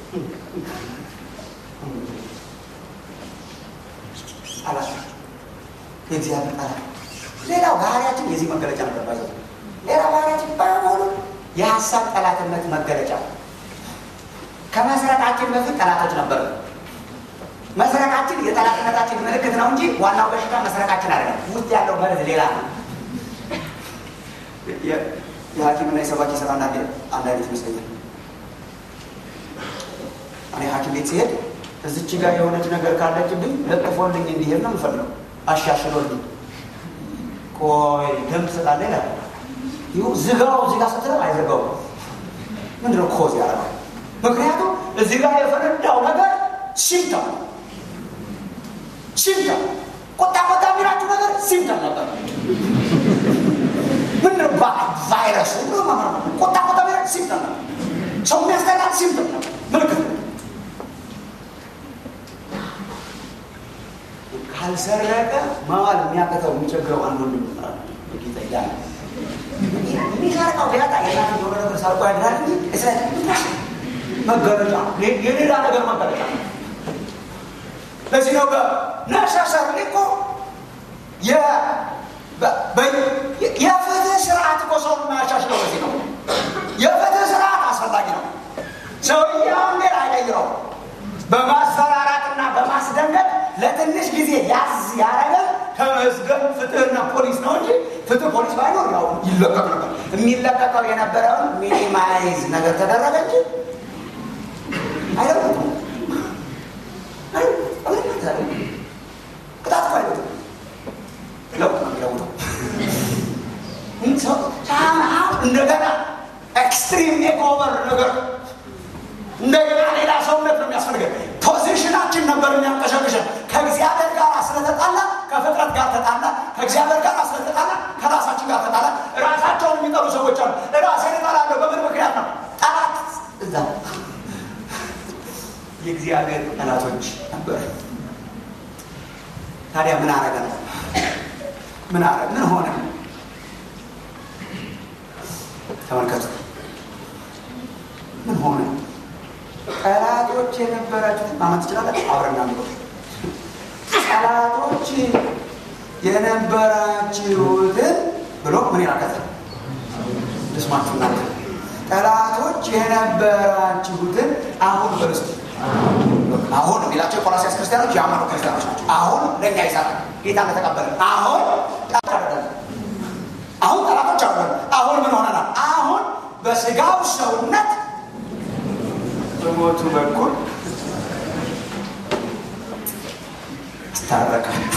ጠላት የእግዚአብሔር ጠላት። ሌላው ባህሪያችን የዚህ መገለጫ ነበር። ባይዘ ሌላ ባህሪያችን በሙሉ የሀሳብ ጠላትነት መገለጫ። ከመስረቃችን በፊት ጠላቶች ነበር። መስረቃችን የጠላትነታችን ምልክት ነው እንጂ ዋናው በሽታ መስረቃችን አይደለም። ውስጥ ያለው መርዝ ሌላ ነው። የሐኪምና የሰባኪ ስራ አንዳንድ አንድ አይነት ይመስለኛል። እኔ ሐኪም ቤት ሲሄድ እዚች ጋር የሆነች ነገር ካለችብኝ ለጥፎልኝ እንዲሄድ ነው የምፈልገው። አሻሽሎልኝ ቆይ ደም ትሰጣለህ ይላል። ይሁ ዝጋው እዚህ ጋር ስትለው አይዘጋው። ምንድነው ኮዝ ያደርጋል? ምክንያቱም እዚህ ጋር የፈነዳው ነገር ሲምተም ሲምተም ቁጣ ቁጣ የሚል ቫይረሱ ቆጣ ቆጣ ሲምፕተም ነው። ሰው የሚያስጠላት ሲምፕተም ነው፣ ምልክት ነው። ካልሰረቀ መዋል የሚያቀተው የሚቸግረው አንዱ ጌታ እያለ የሚሰርቀው ቢያጣ የናት የሆነ ነገር ሰርቆ ያድራል እንጂ እስራኤል መገለጫ የሌላ ነገር መገለጫ ለዚህ ነው በነሳሰር እኮ የፍትህ ስርዓት እኮ ሰውን የማያሻሽለው በዚህ ነው። የፍትህ ስርዓት አስፈላጊ ነው። ሰውየውን ግን አይቀይረው። በማስፈራራትና በማስደንገጥ ለትንሽ ጊዜ ያዝ ያረገ ከመዝገብ ፍትህና ፖሊስ ነው እንጂ ፍትህ ፖሊስ ባይኖር ያው ይለቀቅ ነበር። የሚለቀቀው የነበረውን ሚኒማይዝ ነገር ተደረገ እንጂ አይለቁም። ቅጣት እኮ አይለቁም። ለውጥ ነው የሚለውጠው። እንደገና ኤክስትሪም ሜክኦቨር ነገር እንደገና ሌላ ሰውነት ነው የሚያስፈልገን። ፖዚሽናችን ነበር የሚያንቀሸቅሸን። ከእግዚአብሔር ጋር ስለተጣላ ከፍጥረት ጋር ተጣላ፣ ከእግዚአብሔር ጋር ስለተጣላ ከራሳችን ጋር ተጣላ። ራሳቸውን የሚጠሉ ሰዎች አሉ። ራሴን እጠላለሁ በምን ምክንያት ነው? ጠላት እዛ የእግዚአብሔር ጠላቶች ነበር። ታዲያ ምን አረገ ነው? ምን አረገ? ምን ሆነ? ተመልከቱ። ምን ሆነ? ጠላቶች የነበራችሁትን ማመን ትችላላችሁ። አብረና ምሮ ጠላቶች የነበራችሁትን ብሎ ምን ይላከተ ልስማችሁ እናንተ ጠላቶች የነበራችሁትን አሁን በርስቲ አሁን የሚላቸው የቆላሲያስ ክርስቲያኖች የአማሩ ክርስቲያኖች ናቸው። አሁን ለእኛ ይሰራል ጌታ እንደተቀበለ አሁን አሁን ጠላቶች አሉ። አሁን ምን ሆነናል? አሁን በስጋው ሰውነት በሞቱ በኩል አስታረቃችሁ።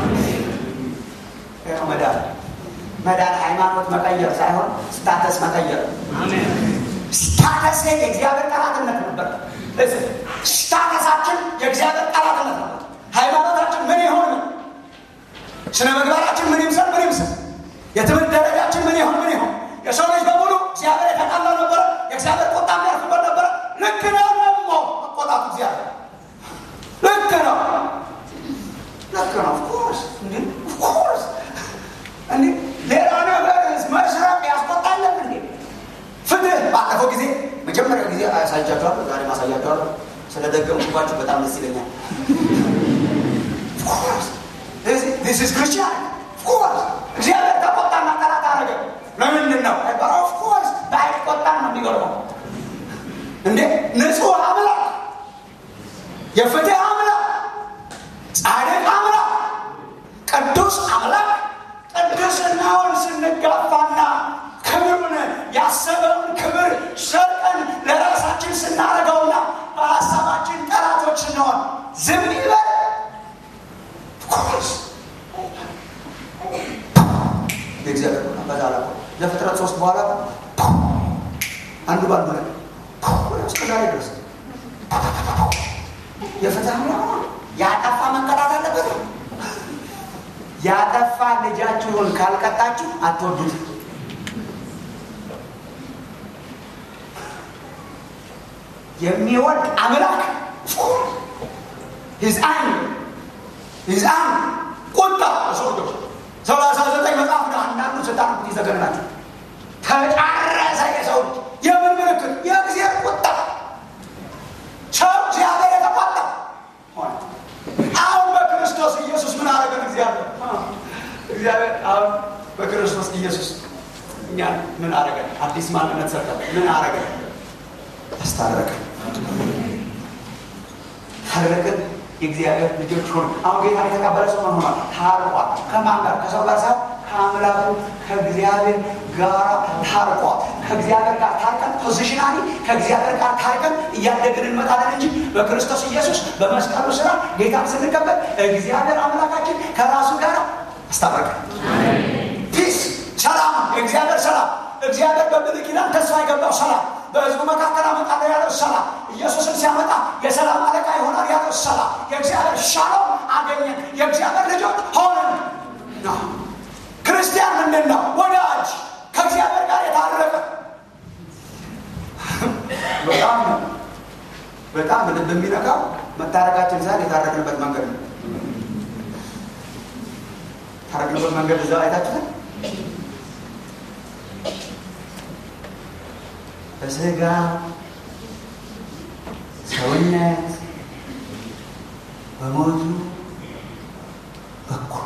መዳን መዳን ሃይማኖት መቀየር ሳይሆን ስታተስ መቀየር። ስታተስ የእግዚአብሔር ጠላትነት ነበር። ስታተሳችን የእግዚአብሔር ጠላትነት ነበር። ሃይማኖታችን ምን ይሆን? ስነ ምግባራችን ምን ይምሰል? ምን ይምሰል? የትምህርት ደረጃችን ምን ይሆን? ምን ይሆን? የሰው ልጅ በሙሉ እግዚአብሔር የተጣላ ነበረ። የእግዚአብሔር ቁጣ የሚያርፍበት ነበረ። ልክ ነው። ደግሞ መቆጣቱ እግዚአብሔር ልክ ነው። ልክ ነው። ኦፍኮርስ እንዲ ኦፍኮርስ እንዲ ሌላ ነገር መስረቅ ያስቆጣለን እንዴ? ፍትህ ባለፈው ጊዜ መጀመሪያ ጊዜ አያሳያቸዋለሁ። ዛሬ ማሳያቸዋለሁ። ስለደገምኩባችሁ በጣም ደስ ይለኛል። ዚስ ኢዝ ክርስቲያን ኦፍኮርስ እግዚአብሔር ተቆጣና ጠላት አረገ። ለምንድን ነው? ኦፍኮርስ ባይቆጣን ነው የሚገርመው። እንዴ ንጹህ አምላክ፣ የፍትህ አምላክ፣ ጻድቅ አምላክ፣ ቅዱስ አምላክ ቅድስናውን ስንጋፋና ክብሩን ያሰበውን ክብር ሰርቀን ለራሳችን ስናደርገውና በሀሳባችን ጠላቶች ስንሆን ዝም ይበል? ኦፍኮርስ የእግዚአብሔር ቁጣ በዛ ላይ ለፍጥረት ሶስት በኋላ አንዱ ባንዱ ላይ እስከ ዛሬ ድረስ የፍትህ አምላክ ያጠፋ መንቀጣት አለበት። ያጠፋ ልጃችሁን ካልቀጣችሁ አትወዱት። የሚወድ አምላክ ሂዝአን ሂዝአን ቁጣ ሰው ልጆች ሰላሳ ዘጠኝ መጽሐፍ ነው። አንዳንዱ ስታነቡት ይዘገንናችሁ። ተጫረሰ የሰው ልጅ የምን ምልክት? የእግዚአብሔር ቁጣ። ሰው እግዚአብሔር የተቆጣ ሆነ። አሁን በክርስቶስ ኢየሱስ ምን አደረገን? እግዚአብሔር እግዚአብሔር አሁን በክርስቶስ ኢየሱስ እኛን ምን አደረገን? አዲስ ማንነት ሰጠን። ምን አደረገን? አስታረቀን። ታረቅን። የእግዚአብሔር ልጆች ሆኑ። አሁን ጌታ የተቀበለ ሰው ምን ሆኗል? ታርቋል። ከማን ጋር? ከሰው ጋር ሳይሆን ከአምላኩ ከእግዚአብሔር ጋር ታርቋል። ከእግዚአብሔር ጋር ታርቀን ፖዚሽናሊ ከእግዚአብሔር ጋር ታርቀን እያደግን እንመጣለን እንጂ በክርስቶስ ኢየሱስ በመስቀሉ ስራ ጌታን ስንቀበል እግዚአብሔር አምላካችን ከራሱ ጋር አስታረቀን። ፒስ ሰላም፣ የእግዚአብሔር ሰላም እግዚአብሔር በብሉይ ኪዳን ተስፋ የገባው ሰላም በሕዝቡ መካከል አመጣለሁ ያለው ሰላም ኢየሱስን ሲያመጣ የሰላም አለቃ ይሆናል ያለው ሰላም የእግዚአብሔር ሻሎም አገኘን። የእግዚአብሔር ልጆች ሆንን። ክርስቲያን ምንድን ነው? ወዳጅ ከእግዚአብሔር ጋር መታረቃችን ሳይሆን የታረቅንበት መንገድ ነው። ታረቅንበት መንገድ እዛ አይታችኋል። በስጋ ሰውነት በሞቱ በኩል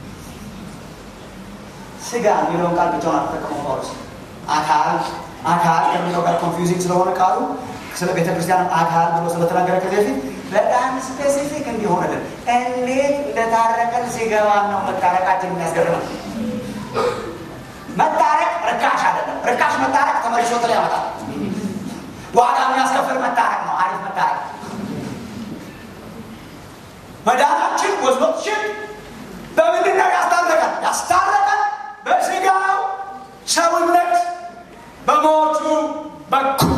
ስጋ የሚለውን ቃል ብቻውን አልተጠቀመው ጳውሎስ። አካል አካል ከሚለው ጋር ኮንፊውዚንግ ስለሆነ ቃሉ ስለ ቤተ ክርስቲያን አካል ብሎ ስለተናገረ ከዚህ በፊት በጣም ስፔሲፊክ እንዲሆንልን እንዴት እንደታረቀን ሲገባን ነው መታረቃችን የሚያስገርመን። መታረቅ ርካሽ አይደለም። ርካሽ መታረቅ ተመልሶ ጥላ ያመጣል። ዋጋ የሚያስከፍል መታረቅ ነው። አሪፍ መታረቅ መዳናችን ወዝቦችን በምንድን ነው ያስታረቀን? ያስታረቀን በስጋው ሰውነት በሞቱ በኩል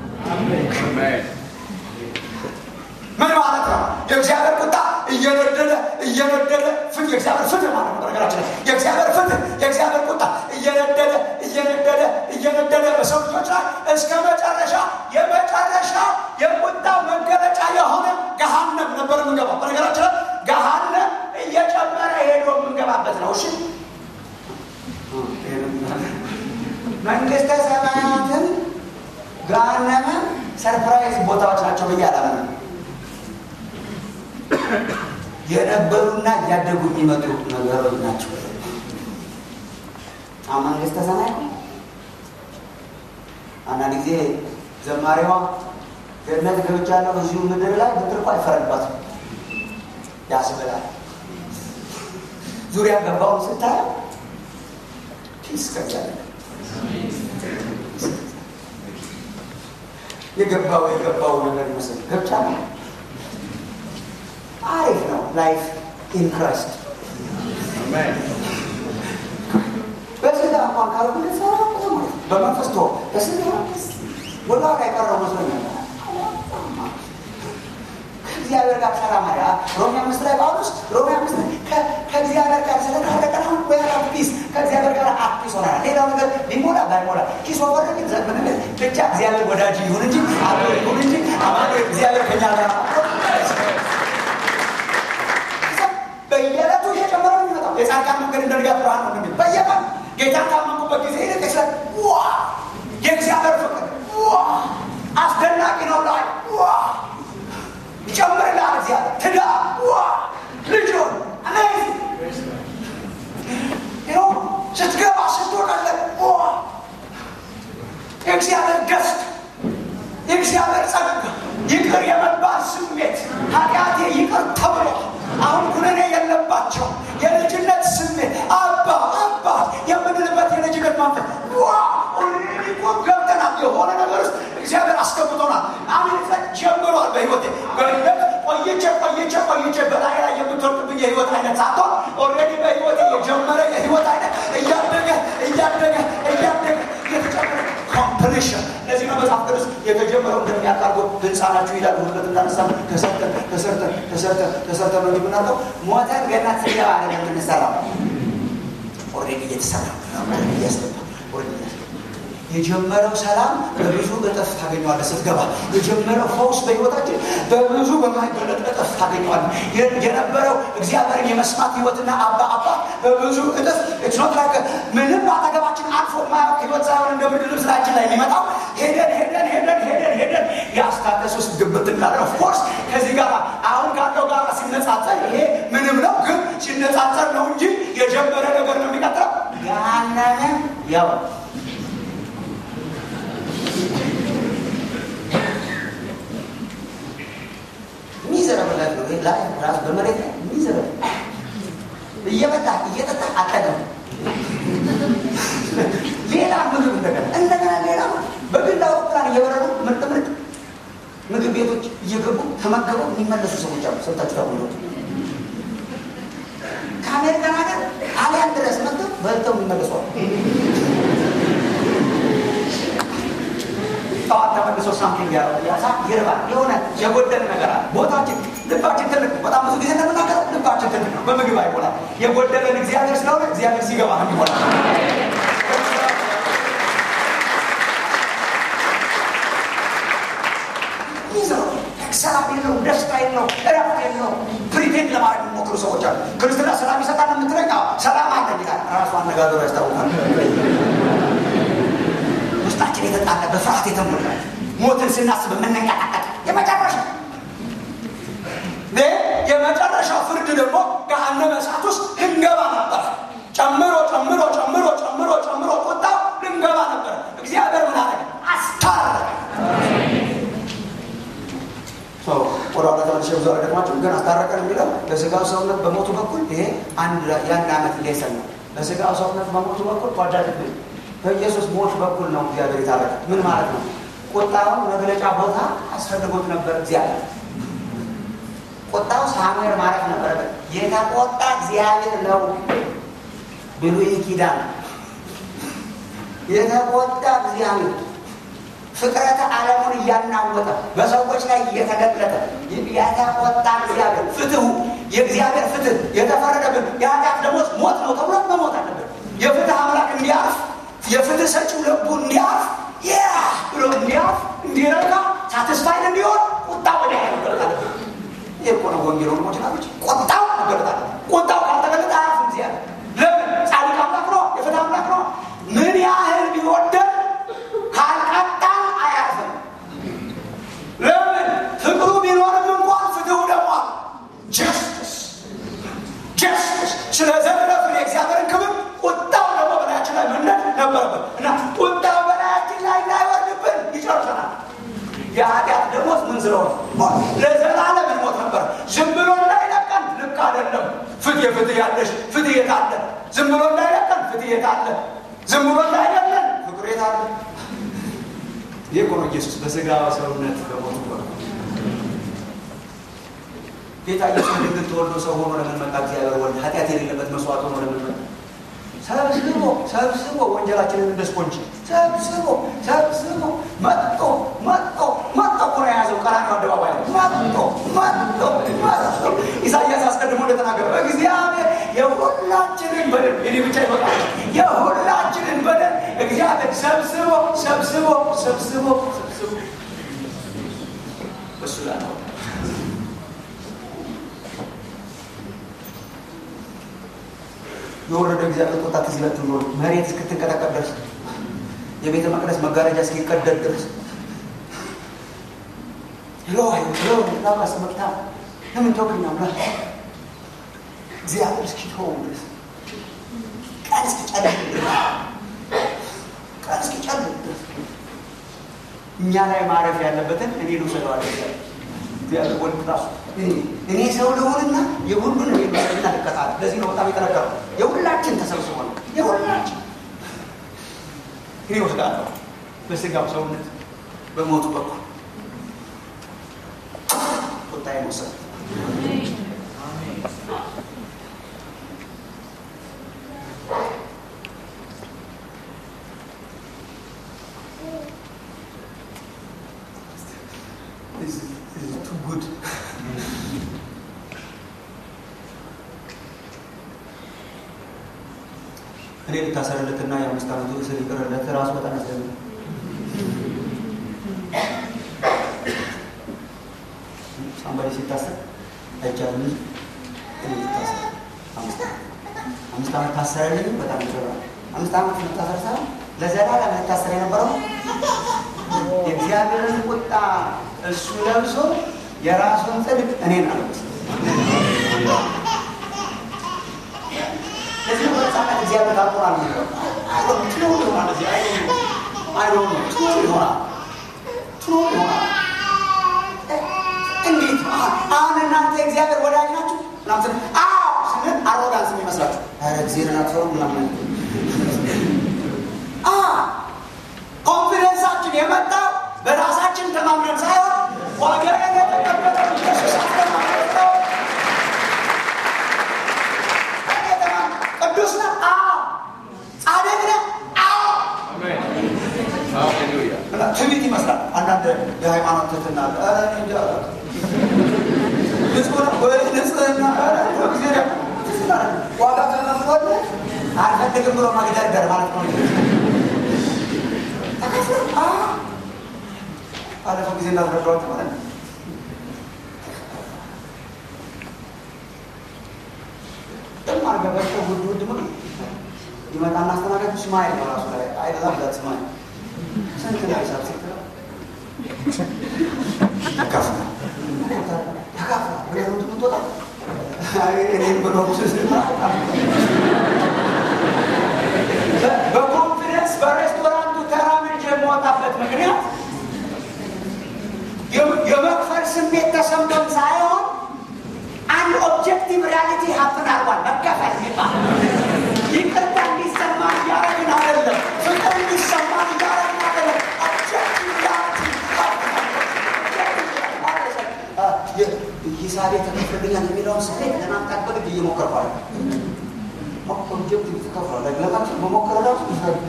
ምን ማለት ነው? የእግዚአብሔር ቁጣ እየነደደ እየነደደ ፍት የእግዚአብሔር ፍትህ ማለት ነው። ነገራችን የእግዚአብሔር ፍትህ የእግዚአብሔር ቁጣ እየነደደ እየነደደ እየነደደ በሰው ልጆች ላይ እስከ መጨረሻ የመጨረሻ የቁጣ መገለጫ የሆነ ገሃነም ነበር የምንገባው። በነገራችን ላይ ገሃነም እየጨመረ ሄዶ የምንገባበት ነው። እሺ መንግስተ ሰማያትን ገሃነምን ሰርፕራይዝ ቦታዎች ናቸው ብዬ አላምንም። የነበሩና እያደጉ የሚመጡ ነገሮች ናቸው። አሁን መንግስተ ሰማይ አንዳንድ ጊዜ ዘማሪዋ ገነት ገብቻለሁ እዚሁ ምድር ላይ ብትል እኮ አይፈረድባትም ያስብላል። ዙሪያ ገባውን ስታየው ፒስ ከቻለ የገባው የገባው ነገር ይመስል ገብቻ ነው። አሪፍ ነው ላይፍ ኢን ክራይስት በስጋ እንኳን ካልሆነ በመንፈስ ቶ በስጋ ወደ ኋላ የቀረው መስሎኛል። ከእግዚአብሔር ጋር ሰላም አለ። ሮሜ አምስት ላይ ጳውሎስ ሮሜ አምስት ላይ ከእግዚአብሔር ጋር ስለታረቀን አሁን ወያላ ፒስ ከእግዚአብሔር ጋር አዲስ ሆናል። ሌላው ነገር ሊሞላ ባይሞላ ኪስ ወፈር ግን ዘመን ብቻ እግዚአብሔር ወዳጅ ይሁን እንጂ አብሮ ይሁን እንጂ አማዶ እግዚአብሔር ከኛ ጋር በየዕለቱ እየጨመረ ነው የሚመጣው። የጻድቃን መንገድ እንደ ንጋት ብርሃን ነው የሚል በየቀን ጌታን ካመንኩበት ጊዜ ይልቅ ስለ ዋ የእግዚአብሔር ፍቅር ዋ አስደናቂ ነው ላይ ዋ ይጨምርልሃል እግዚአብሔር ትዳር ዋ ልጆን አሜዚንግ ኖ ስትገባ ስትወጣለት ዋ የእግዚአብሔር ደስታ የእግዚአብሔር ጸጋ ይቅር የመባል ስሜት ኃጢአቴ ይቅር ተብሎ አሁን ኩነኔ የለባቸው የልጅነት ስሜት አባ አባ የምንልበት የልጅነት መንፈስ ዋ ኦልሬዲ እኮ ገብተናል። የሆነ ነገር ውስጥ እግዚአብሔር አስገብቶናል። አሜሪካ ጀምሯል። በህይወቴ በህይወት ቆይቼ ቆይቼ ቆይቼ በላይ ላይ የምትወርድብኝ የህይወት አይነት ሳትሆን ኦልሬዲ በህይወቴ የጀመረ የህይወት አይነት እያደገ እያደገ እያደገ እየተጨመረ ኮምፕሊሽን ለዚህ ነው መጽሐፍ ቅዱስ የተጀመረው እንደሚያቃርጎ ህንፃ ናችሁ ይላል። ሁለት እንዳነሳ ተሰርተን ተሰርተን ተሰርተን ተሰርተን ነው የምናውቀው። ሞተን ገና ስንገባ አለ የምንሰራው ኦልሬዲ እየተሰራ እያስገባ የጀመረው ሰላም በብዙ እጥፍ ታገኘዋለህ ስትገባ። የጀመረው ፈውስ በህይወታችን በብዙ በማይገለጥ እጥፍ ታገኘዋለህ። የነበረው እግዚአብሔርን የመስማት ህይወትና አባ አባ በብዙ እጥፍ ኢትኖት ላይክ ምንም አጠገባችን አልፎ የማያውቅ ህይወት ሳይሆን እንደ ብርድ ልብሳችን ላይ የሚመጣው ሄደን ሄደን ሄደን ሄደን ሄደን የአስታደስ ውስጥ ግብት እንዳለ ኦፍኮርስ ከዚህ ጋር አሁን ካለው ጋር ሲነጻጸር ይሄ ምንም ነው፣ ግን ሲነጻጸር ነው እንጂ የጀመረ ነገር ነው የሚቀጥለው ያነነ ያው ሚዘረብል ላይ ነው ላይ ራስ በመሬት ላይ ሚዘረብል እየመጣ እየጠጣ አጠገም ሌላ ምግብ እንደገና እንደገና ሌላ በግል አውሮፕላን እየበረሩ ምርጥ ምርጥ ምግብ ቤቶች እየገቡ ተመገበው የሚመለሱ ሰዎች አሉ። ሰምታችሁ ታውቁ ከአሜሪካን ሀገር ጣሊያን ድረስ መጥተው በልተው የሚመለሱ አሉ። ጠዋት ተመልሶ ሳምቲንግ ያሳ ይርባል። የሆነ የጎደለ ነገር አለ። ቦታችን ልባችን ትልቅ ነው። በጣም ብዙ ጊዜ እንደምናገረው ልባችን ትልቅ ነው። በምግብ አይሞላል። የጎደለን እግዚአብሔር ስለሆነ እግዚአብሔር ሲገባ ነው የሚሞላል። ሰላም የለው፣ ደስታ የለው፣ እረፍት የለው። ፕሪቴንድ ለማድረግ የሚሞክሩ ሰዎች አሉ። ክርስትና ሰላም ይሰጣል የምትለኝ ሰላም አለ ይላል። ራሱ አነጋገሩ ያስታውቃል። ውስጣችን የተጣለ በፍርሃት የተሞላ ሞትን ስናስብ የምንንቀጠቀጥ የመጨረሻ የመጨረሻው ፍርድ ደግሞ ገሃነመ እሳት ውስጥ ልንገባ ነበር። ጨምሮ ጨምሮ ጨምሮ ጨምሮ ጨምሮ ቁጣው ልንገባ ነበር። እግዚአብሔር ምን አደረገ? አስታረቀ። ወደ ኋላ ተመልሼ ብዙ አልደግማችሁም፣ ግን አስታረቀን የሚለው ለስጋው ሰውነት በሞቱ በኩል ይሄ አንድ የአንድ ዓመት ሌሰን ነው። ለስጋው ሰውነት በሞቱ በኩል ጓዳጅ በኢየሱስ ሞት በኩል ነው እግዚአብሔር የታረቀ። ምን ማለት ነው? ቁጣውን መግለጫ ቦታ አስፈልጎት ነበር እግዚአብሔር ቁጣው ሳሙኤል ማረፍ ነበረበት። የተቆጣ እግዚአብሔር ነው። ብሉይ ኪዳን የተቆጣ እግዚአብሔር ፍጥረተ ዓለሙን እያናወጠ በሰዎች ላይ እየተገለጠ የተቆጣ እግዚአብሔር ፍትሁ የእግዚአብሔር ፍትህ የተፈረደብን የኃጢአት ደሞዝ ሞት ነው ተብሎ መሞት አለበት። የፍትህ አምላክ እንዲያርፍ የፍትህ ሰጪው ልቡ እንዲያርፍ ያ ብሎ እንዲያርፍ እንዲረጋ ሳትስፋይድ እንዲሆን ቁጣ ወደ መገለጥ አለበት። ይህ እኮ ነው ወንጌል ወንድሞች ናቶች። ቁጣው መገለጥ አለ። ቁጣው ካልተገለጠ አያርፍም እግዚአብሔር። ለምን? ጻድቅ አምላክ ነው፣ የፍትህ አምላክ ነው። ምን ያህል ቢወደን ካልቀጣ አያርፍም። ለምን? ፍቅሩ ቢኖርም እንኳን ፍትሁ ደግሞ ጀስትስ ጀስትስ ስለዘረፍን የእግዚአብሔርን ክብር ቁጣው ደግሞ በላያችን ላይ መነድ ነበረበት እና ቁጣው በላያችን ላይ እንዳይወርድብን ይጨርሰናል። የኃጢአት ደሞዝ ምን ስለሆነ ለዘላለም እንሞት ነበር። ዝም ብሎ እንዳይለቀን ልክ አይደለም። ፍትህ ፍትህ ያለሽ ፍትህ የት አለ? ዝም ብሎ እንዳይለቀን ፍትህ የት አለ? ዝም ብሎ እንዳይለቀን ፍቅር የት አለ? ይህ እኮ ነው ኢየሱስ በስጋ ሰውነት በሞቱ በኩል ጌታ ኢየሱስ ድንግል ተወልዶ ሰው ሆኖ ለምን መጣ? እግዚአብሔር ወልድ ኃጢአት የሌለበት መስዋዕት ሆኖ ለምን መጣ? ሰብስቦ ሰብስቦ ወንጀላችንን እንደ ስፖንጅ ሰብስቦ ሰብስቦ መጦ መጦ መጦ እኮ ነው የያዘው ቀራንዮ አደባባይ ላይ መጦ መጦ መጦ ኢሳያስ አስቀድሞ እንደተናገረ እግዚአብሔር የሁላችንን በደል የኔ ብቻ ይበቃል የሁላችንን በደል እግዚአብሔር ሰብስቦ ሰብስቦ ሰብስቦ ሰብስቦ እሱ ላይ ነው የወረደ እግዚአብሔር ቁጣ ትዝ ይላችሁ ኖሮ መሬት እስክትንቀጠቀጥ ድረስ የቤተ መቅደስ መጋረጃ እስኪቀደድ ድረስ ሎይ ሎ ላባስ መቅታ ለምን ተውክኛ ብላ እግዚአብሔር እስኪተው ድረስ ቀን እስኪጨልም ድረስ ቀን እስኪጨልም ድረስ እኛ ላይ ማረፍ ያለበትን እኔ ልውሰደዋለ እግዚአብሔር ወልድ ራሱ እኔ ሰው ልሆንና የሁሉን እኔ ልውሰድና ልቀጣል። ለዚህ ነው በጣም የጠነቀረው። የሁላችን ተሰብስቦ ነው የሁላችን እኔ ወስዳለሁ በስጋው ሰውነት በሞቱ በኩል ቁጣዬ መውሰድ This is, this is too good. እኔ ልታሰርለትና የአምስት ዓመቱ እስር ይቅርለት ራሱ በጣም ያስደንቃል። ሳምባሪ ሲታሰር አይቻልም። እኔ ልታሰር አምስት ዓመት አምስት ዓመት ታሰረልኝ በጣም ይገባል። አምስት ዓመት መታሰር ሳይሆን ለዘላለም ልታሰር የነበረው የእግዚአብሔርን ቁጣ እሱ ለብሶ የራሱን ጽድቅ እኔን አለበሰ። ለዚህ ነው በነፃነት እግዚአብሔር ታቆራል ነው ትኖር ይሆናል እዚህ አይዶ ትኖር ይሆናል ትኖር ይሆናል። እንዴት አሁን እናንተ እግዚአብሔር ወዳጅ ናችሁ ምናምን አዎ ስንል አሮጋንስ የሚመስላችሁ ኧረ እግዚአብሔርን አትፈሩ ምናምን ኮንፊደንሳችን የመጣው በራሳችን ተማምነን ሳይሆን ዋጋ የተቀበለው ኢየሱስ አስተማመን ነው። ቅዱስ ነህ? አዎ። ጻድቅ ነህ? አዎ። እና ትዕቢት ይመስላል። አንዳንድ የሃይማኖት ትትና አለ። ኧረ እኔ እንጃ ንጹህ ነው ወይ ንጽህና ኧረ እንደው ጊዜ ደግሞ ትዝ ይላል። ዋጋ ተከፍሎል አልፈልግም ብሎ መግደርደር ማለት ነው። ተከፍሎ አዎ። ባለፈው ጊዜ እንዳስረዳኋችሁ ማለት ነው ስማይል በራሱ ላይ አይደለም ዛት ስማይል ስንት ነው ሂሳብ ስትለው ያካፍላል ያካፍላል ምክንያቱም ትምትወጣ እኔም ብሎ በኮንፊደንስ በሬስቶራንቱ ተራምጄ የምወጣበት ምክንያት የመክፈል ስሜት ተሰምቶን ሳይሆን አንድ ኦብጀክቲቭ ሪያሊቲ ሀፕን አርጓል። መከፈል ይባል ይቅርታ እንዲሰማ እያረግን አይደለም። ፍቅር እንዲሰማ እያረግን አይደለም። ኦብጀክቲቭ ሪያሊቲ ሂሳቤ ተከፍልልኛል የሚለውን ስሜት ለማምጣት በግድ እየሞከርኩ አለ ኦብጀክቲቭ ተከፍሏል። ለማለት መሞከር ራሱ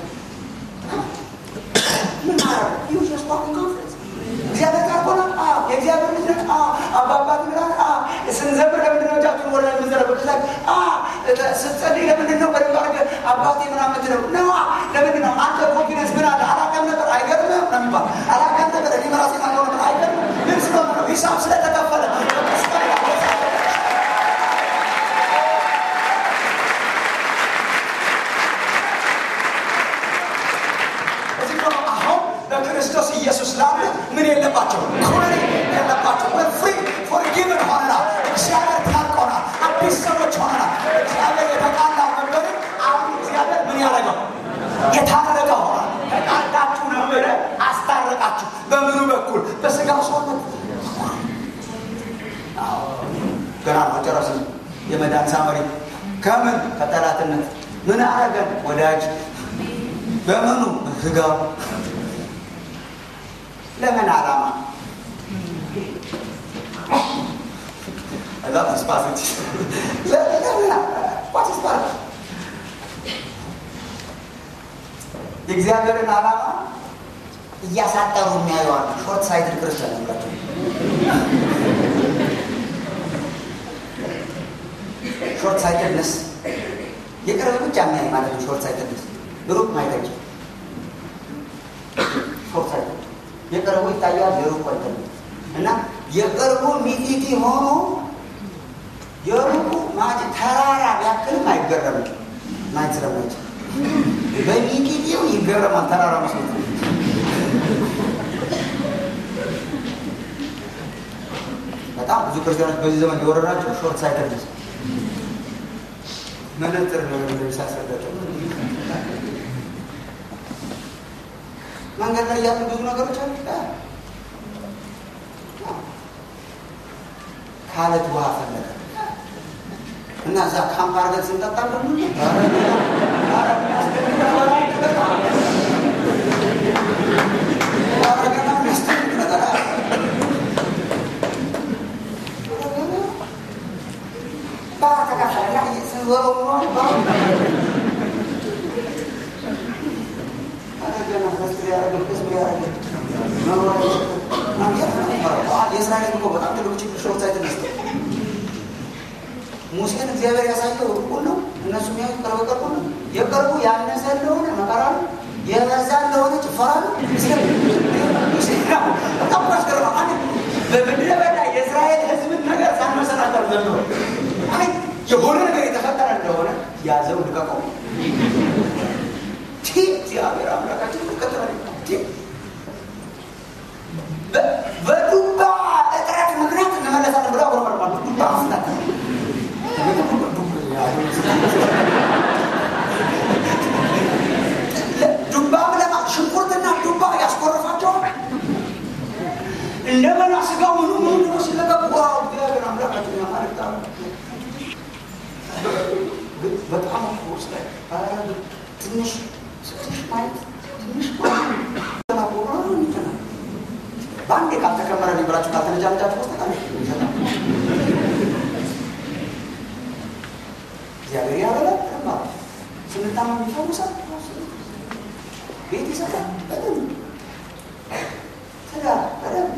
ምን ማረግ ዩስ ዋኪንግ ኮንፈረንስ እግዚአብሔር ጋር ሆነ የእግዚአብሔር ልጅ ነህ አባባት ብላል ስንዘምር ለምንድን ነው እጃችሁን ወደ ላይ የምንዘረው ስትጸልይ ለምንድን ነው በደንብ አድርገህ አባቴ ምናምን የምትለው ነዋ ለምንድን ነው አንተ ኮንፊደንስ ምን አለ አላውቅም ነበር አይገርምም ነው የሚባል አላውቅም ነበር እኔ በራሴ ማለው ነበር አይገርምም ምን ስለሆነ ነው ሂሳብ ስለተከፈለ በክርስቶስ ኢየሱስ ላለ ምን የለባቸው ኩነኔ የለባቸው ፍሪ ፎርጊቭን ሆነናል እግዚአብሔር ታርቆናል አዲስ ሰዎች ሆነናል እግዚአብሔር የተጣላ ነበርን አሁን እግዚአብሔር ምን ያደረገው የታረቀ ሆኗል ተጣላችሁ ነበረ አስታረቃችሁ በምኑ በኩል በስጋው ሰውነት ገና መጨረስ የመዳን ሳመሪ ከምን ከጠላትነት ምን አረገን ወዳጅ በምኑ ስጋው ለምን ዓላማ I love this passage. What is that? የእግዚአብሔርን ዓላማ እያሳጠሩ የሚያየዋል ሾርት ሳይትድ ክርስቲያን ናቸው። ሾርት ሳይትድነስ የቅርብ ብቻ የሚያይ ማለት ነው። ሾርት ሳይትድነስ ሩቅ ማየት አይችልም። ሾርት ሳይትድ የቅርቡ ይታያል፣ የሩቁ አይታይም። እና የቅርቡ ሚጢጢ ሆኖ የሩቁ ማለት ተራራ ቢያክልም አይገረምም ማየት ስለማይችል በሚጢጢው ይገረማል። ተራራ መስሎት በጣም ብዙ ክርስቲያኖች በዚህ ዘመን የወረዳቸው ሾርት ሳይተድነስ መነጥር ነው ሳስረዳቸው መንገድ ላይ ያሉ ብዙ ነገሮች አሉ። ካለት ውሃ ፈለገ እና እዛ ካምፕ አድርገን ስንጠጣ ደግሞ የእስራኤል እኮ በጣም ትልቁ ችግር ሾርት ሳይትነስ ሙሴን እግዚአብሔር ያሳየው ሩቁን ነው። እነሱ የሚያዩት ቅርብ ቅርቡ ነው። የቅርቡ ያነሰ እንደሆነ መከራ ነው፣ የበዛ እንደሆነ ጭፈራ ነው። በጣም ያስገርማ። በምድረ በዳ የእስራኤል ሕዝብን ነገር ሳንመሰናከር ዘንድሮ የሆነ ነገር የተፈጠረ እንደሆነ ያዘው ልቀቀው። እግዚአብሔር አምላካችን ከተለ በዱባ እጥረት ምክንያት እንመለሳለን ብሎ አጉረመርማሉ። ዱባ ፍላት ዱባ ብለማ ሽንኩርትና ዱባ ያስቆረፋቸዋል። እንደገና ስጋ ምኑ ምኑ ደግሞ ሲለቀቅ ዋው እግዚአብሔር አምላካችን ያማልጣ በጣም ስ ላይ ትንሽ ትንሽ ማየት ትንሽ በአንዴ ካልተከመረ ብላችሁ ካልተነጃነጃችሁ በስተቀር እግዚአብሔር ያበላል ማለት ስንታመም ይፈውሳል፣ ቤት ይሰጣል፣ በደንብ ትዳር በደንብ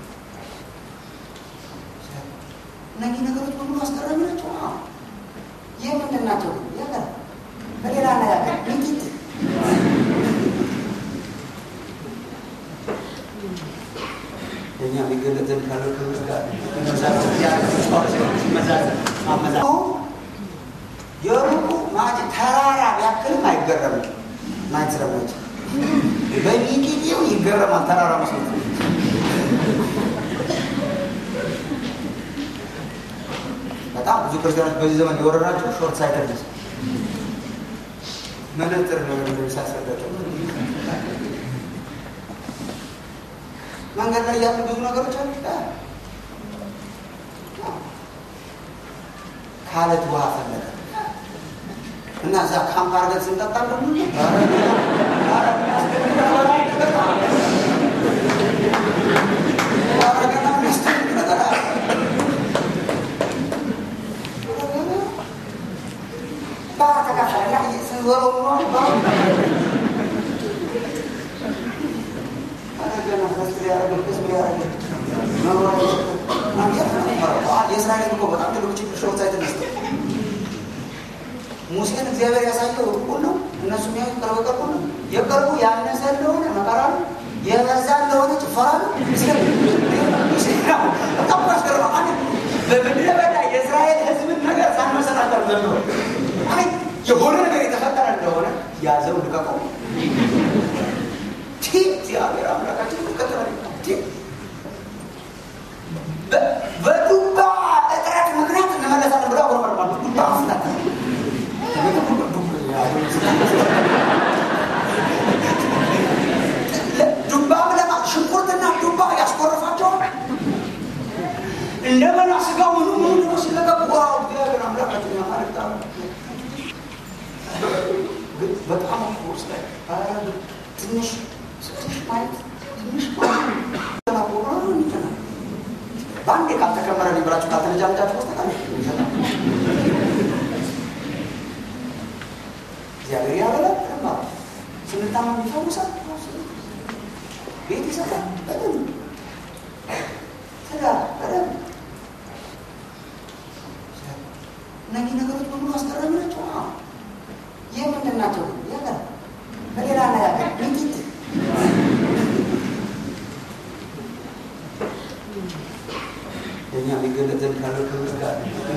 እነዚህ ነገሮች በሙሉ አስገራሚ ናቸው። ይህ ምንድን ናቸው? ያገር በሌላ አነጋገር ሚጢጥ ለእኛ የሚገለጥ ዘንድ ካለው ክብር ጋር የሩቁ ማለት ተራራ ቢያክልም አይገረምም ማየት ስለማይችል በሚጢጢው ይገረማል። ተራራ መስሎት በጣም ብዙ ክርስቲያኖች በዚህ ዘመን የወረዳቸው ሾርት ሳይተድነስ መነጥር ነው ሳያስረዳቸው መንገድ ላይ ያሉ ብዙ ነገሮች አሉ። ካለት ውሃ ፈለገ እና እዛ ካምፕ አድርገን ስንጠጣ ደግሞ ባህር ተካፈለና ስንዞረው የእስራኤል እኮ በጣም ትልቁ ችግር ሾርት ሳይት ነስ ሙሴን እግዚአብሔር ያሳየው ሩቁን ነው። እነሱ የሚያዩት ቅርብ ቅርቡ ነው። የቅርቡ ያነሰ እንደሆነ መከራ ነው፣ የበዛ እንደሆነ ጭፈራ ነው። በጣም ያስገርማ። በምድረ በዳ የእስራኤል ሕዝብን ነገር ሳንመሰናከር ዘንድሮ የሆነ ነገር የተፈጠረ እንደሆነ ያዘው ልቀቀው። እግዚአብሔር አምላካችን ይቀጥላል። በዱባ እጥረት ምክንያት እንመለሳለን ብለው አጉረመርማሉ። ዱባ ፍላት ዱባ ብለማ ሽንኩርትና ዱባ ያስቆርፋቸዋል። እንደገና ስጋ ምኑ ምኑ ደግሞ ሲለቀቅ ዋው እግዚአብሔር አምላካችን ያማልክታ በጣም ውስጥ ትንሽ ትንሽ ማየት ትንሽ በአንዴ ካልተከመረ ሊብራችሁ ካልተነጃነጃችሁ በስተቀር እግዚአብሔር ያበላል። ስንታመም ይፈውሳል። ቤት ይሰጣል። በደንብ ትዳር በደንብ እነዚህ ነገሮች በሙሉ አስገራሚ ናቸው። ይህ ምንድን ናቸው? ያለ በሌላ አነጋገር ሚጢጥ እኛ ሊገለጥ ዘንድ ካለው ክብር ጋር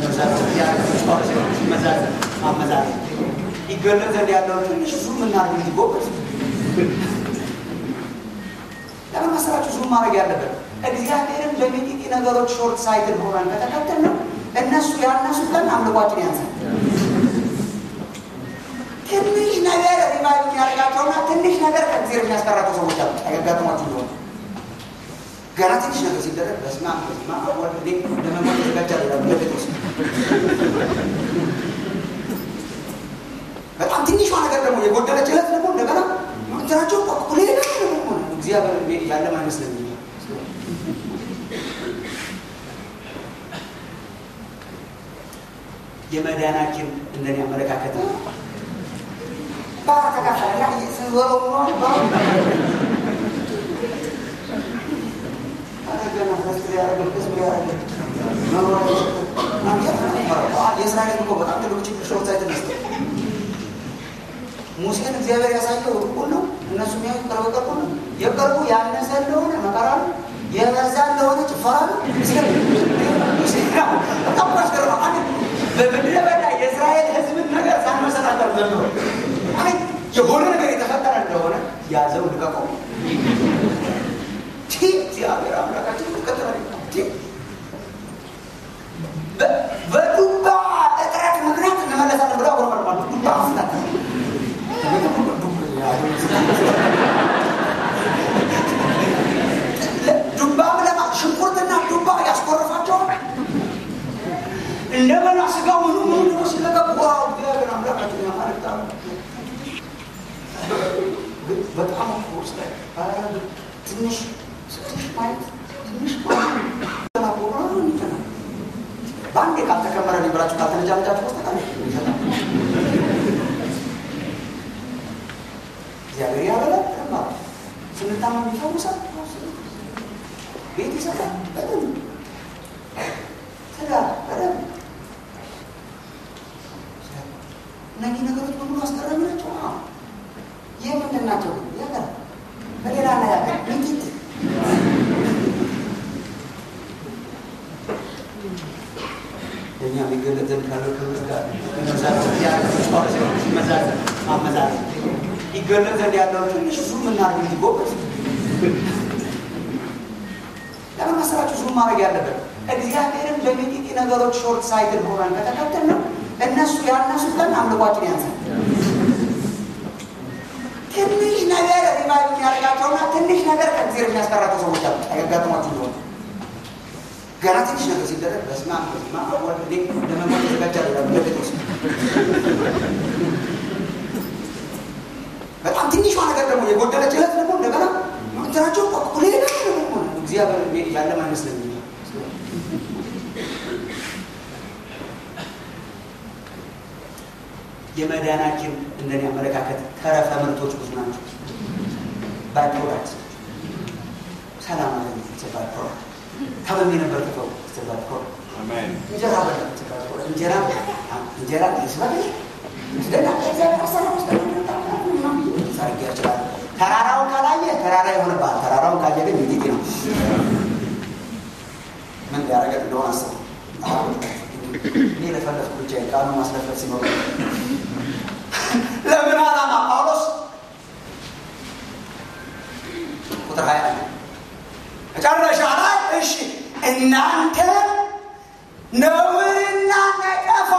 አመዛዘን ሊገለጥ ዘንድ ያለውን ትንሽ ዙም እናድርግ እንጂ ጎበዝ ለምን መሰላችሁ ዙም ማድረግ ያለበት እግዚአብሔርን በሚጢጢ ነገሮች ሾርት ሳይትድ ሆነን ከተከተል ነው እነሱ ያነሱ ቀን አምልኳችን ያንሳል ትንሽ ነገር ሪቫይቭ የሚያደርጋቸውና ትንሽ ነገር ከእግዚአብሔር የሚያስቀራቸው ሰዎች አሉ ያጋጥሟችሁ እንደሆነ ገና ትንሽ ነገር ሲደረግ በስመ አብ በስመ አብ ወልድ ለመሞት ተዘጋጃለሁ ይላሉ ለጴጥሮስ በጣም ትንሿ ነገር ደግሞ የጎደለች ዕለት ደግሞ እንደገና እንትናቸው ሌላ ደግሞ እግዚአብሔር ያለም አይመስለኝም የመዳናችን እንደኔ አመለካከት ባህር ተካፈለና ስንዞረው የእስራኤል እኮ በጣም ትልቁ ችግር ሾርት ሳይት ነስ ሙሴን እግዚአብሔር ያሳየው ሩቁን ነው። እነሱ የሚያዩት ቅርብ ቅርቡ ነው። የቅርቡ ያነሰ እንደሆነ መከራ ነው፣ የበዛ እንደሆነ ጭፈራ ነው። በጣም ያስገርማ። በምድረ በዳ የእስራኤል ሕዝብን ነገር ሳንመሰናከር ዘንድሮ የሆነ ነገር የተፈጠረ እንደሆነ ያዘው ልቀቀው። እግዚአብሔር አምላካችን ይቀጥላል። በዱባ እጥረት ምክንያት እንመለሳለን ብለው አጉረመርማሉ። ዱባ ፍላት ዱባ ብለማ ሽንኩርትና ዱባ ያስቆርፋቸዋል። እንደገና ስጋ ምኑ ምኑ ደግሞ ሲለቀቅ ዋው እግዚአብሔር አምላካችን ያማልክታ በጣም ውስጥ ትንሽ ትንሽ ማየት ትንሽ በአንዴ ካልተከመረ ሊብራችሁ ካልተነጃነጃችሁ በስተቀር እግዚአብሔር ያበላል። ስንታመም ይፈውሳል። ቤት ይሰጣል። በደንብ ትዳር በደንብ እነዚህ ነገሮች በሙሉ አስገራሚ ናቸው። ይህ ምንድን ናቸው? ያለ በሌላ አነጋገር ሚጢጥ እኛ ሊገለጥ ዘንድ ካለው ክብር ጋር መዛዘን አመዛዘን ይገለጥ ዘንድ ያለው ትንሽ ዙም እናድርግ እንጂ ጎበዝ ለምን መሰላችሁ ዙም ማድረግ ያለበት እግዚአብሔርን በሚጢጢ ነገሮች ሾርት ሳይትድ ሆነን ከተከተል ነው እነሱ ያነሱት ቀን አምልኳችን ያንሳል ትንሽ ነገር ሪቫይቭ የሚያደርጋቸውና ትንሽ ነገር ከእግዚአብሔር የሚያስቀራቸው ሰዎች አሉ ያጋጥሟችሁ እንደሆነ ገና ትንሽ ነገር ሲደረግ በስማ በስማ ወልዴ ለመሞት ተዘጋጃ ለጴጥሮስ በጣም ትንሿ ነገር ደግሞ የጎደለች እለት ደግሞ እንደገና እንትናቸው ሌላ ደግሞ እግዚአብሔር ያለም አይመስለኝም የመዳናችን እንደኔ አመለካከት ተረፈ ምርቶች ብዙ ናቸው። ባይ ፕሮዳክት ሰላም አለ ባይ ፕሮዳክት ታመም የነበር ተፈው ባይ ፕሮዳክት እንጀራ በላ እንጀራ እንጀራ ይስበል ስደና እግዚአብሔር አሰራር ውስጥ ሳርጊ ያችላል። ተራራውን ካላየ ተራራ ይሆንብሃል። ተራራውን ካየ ግን ሚጢጢ ነው። ምን ሊያደርገን እንደሆነ አስብ። እኔ ለፈለፍኩ ብቻ ቃሉ ማስለፈት ሲኖር ለምን ዓላማ ጳውሎስ ቁጥር ሀያ መጨረሻ ላይ እሺ እናንተ ነውርና ነቀፋ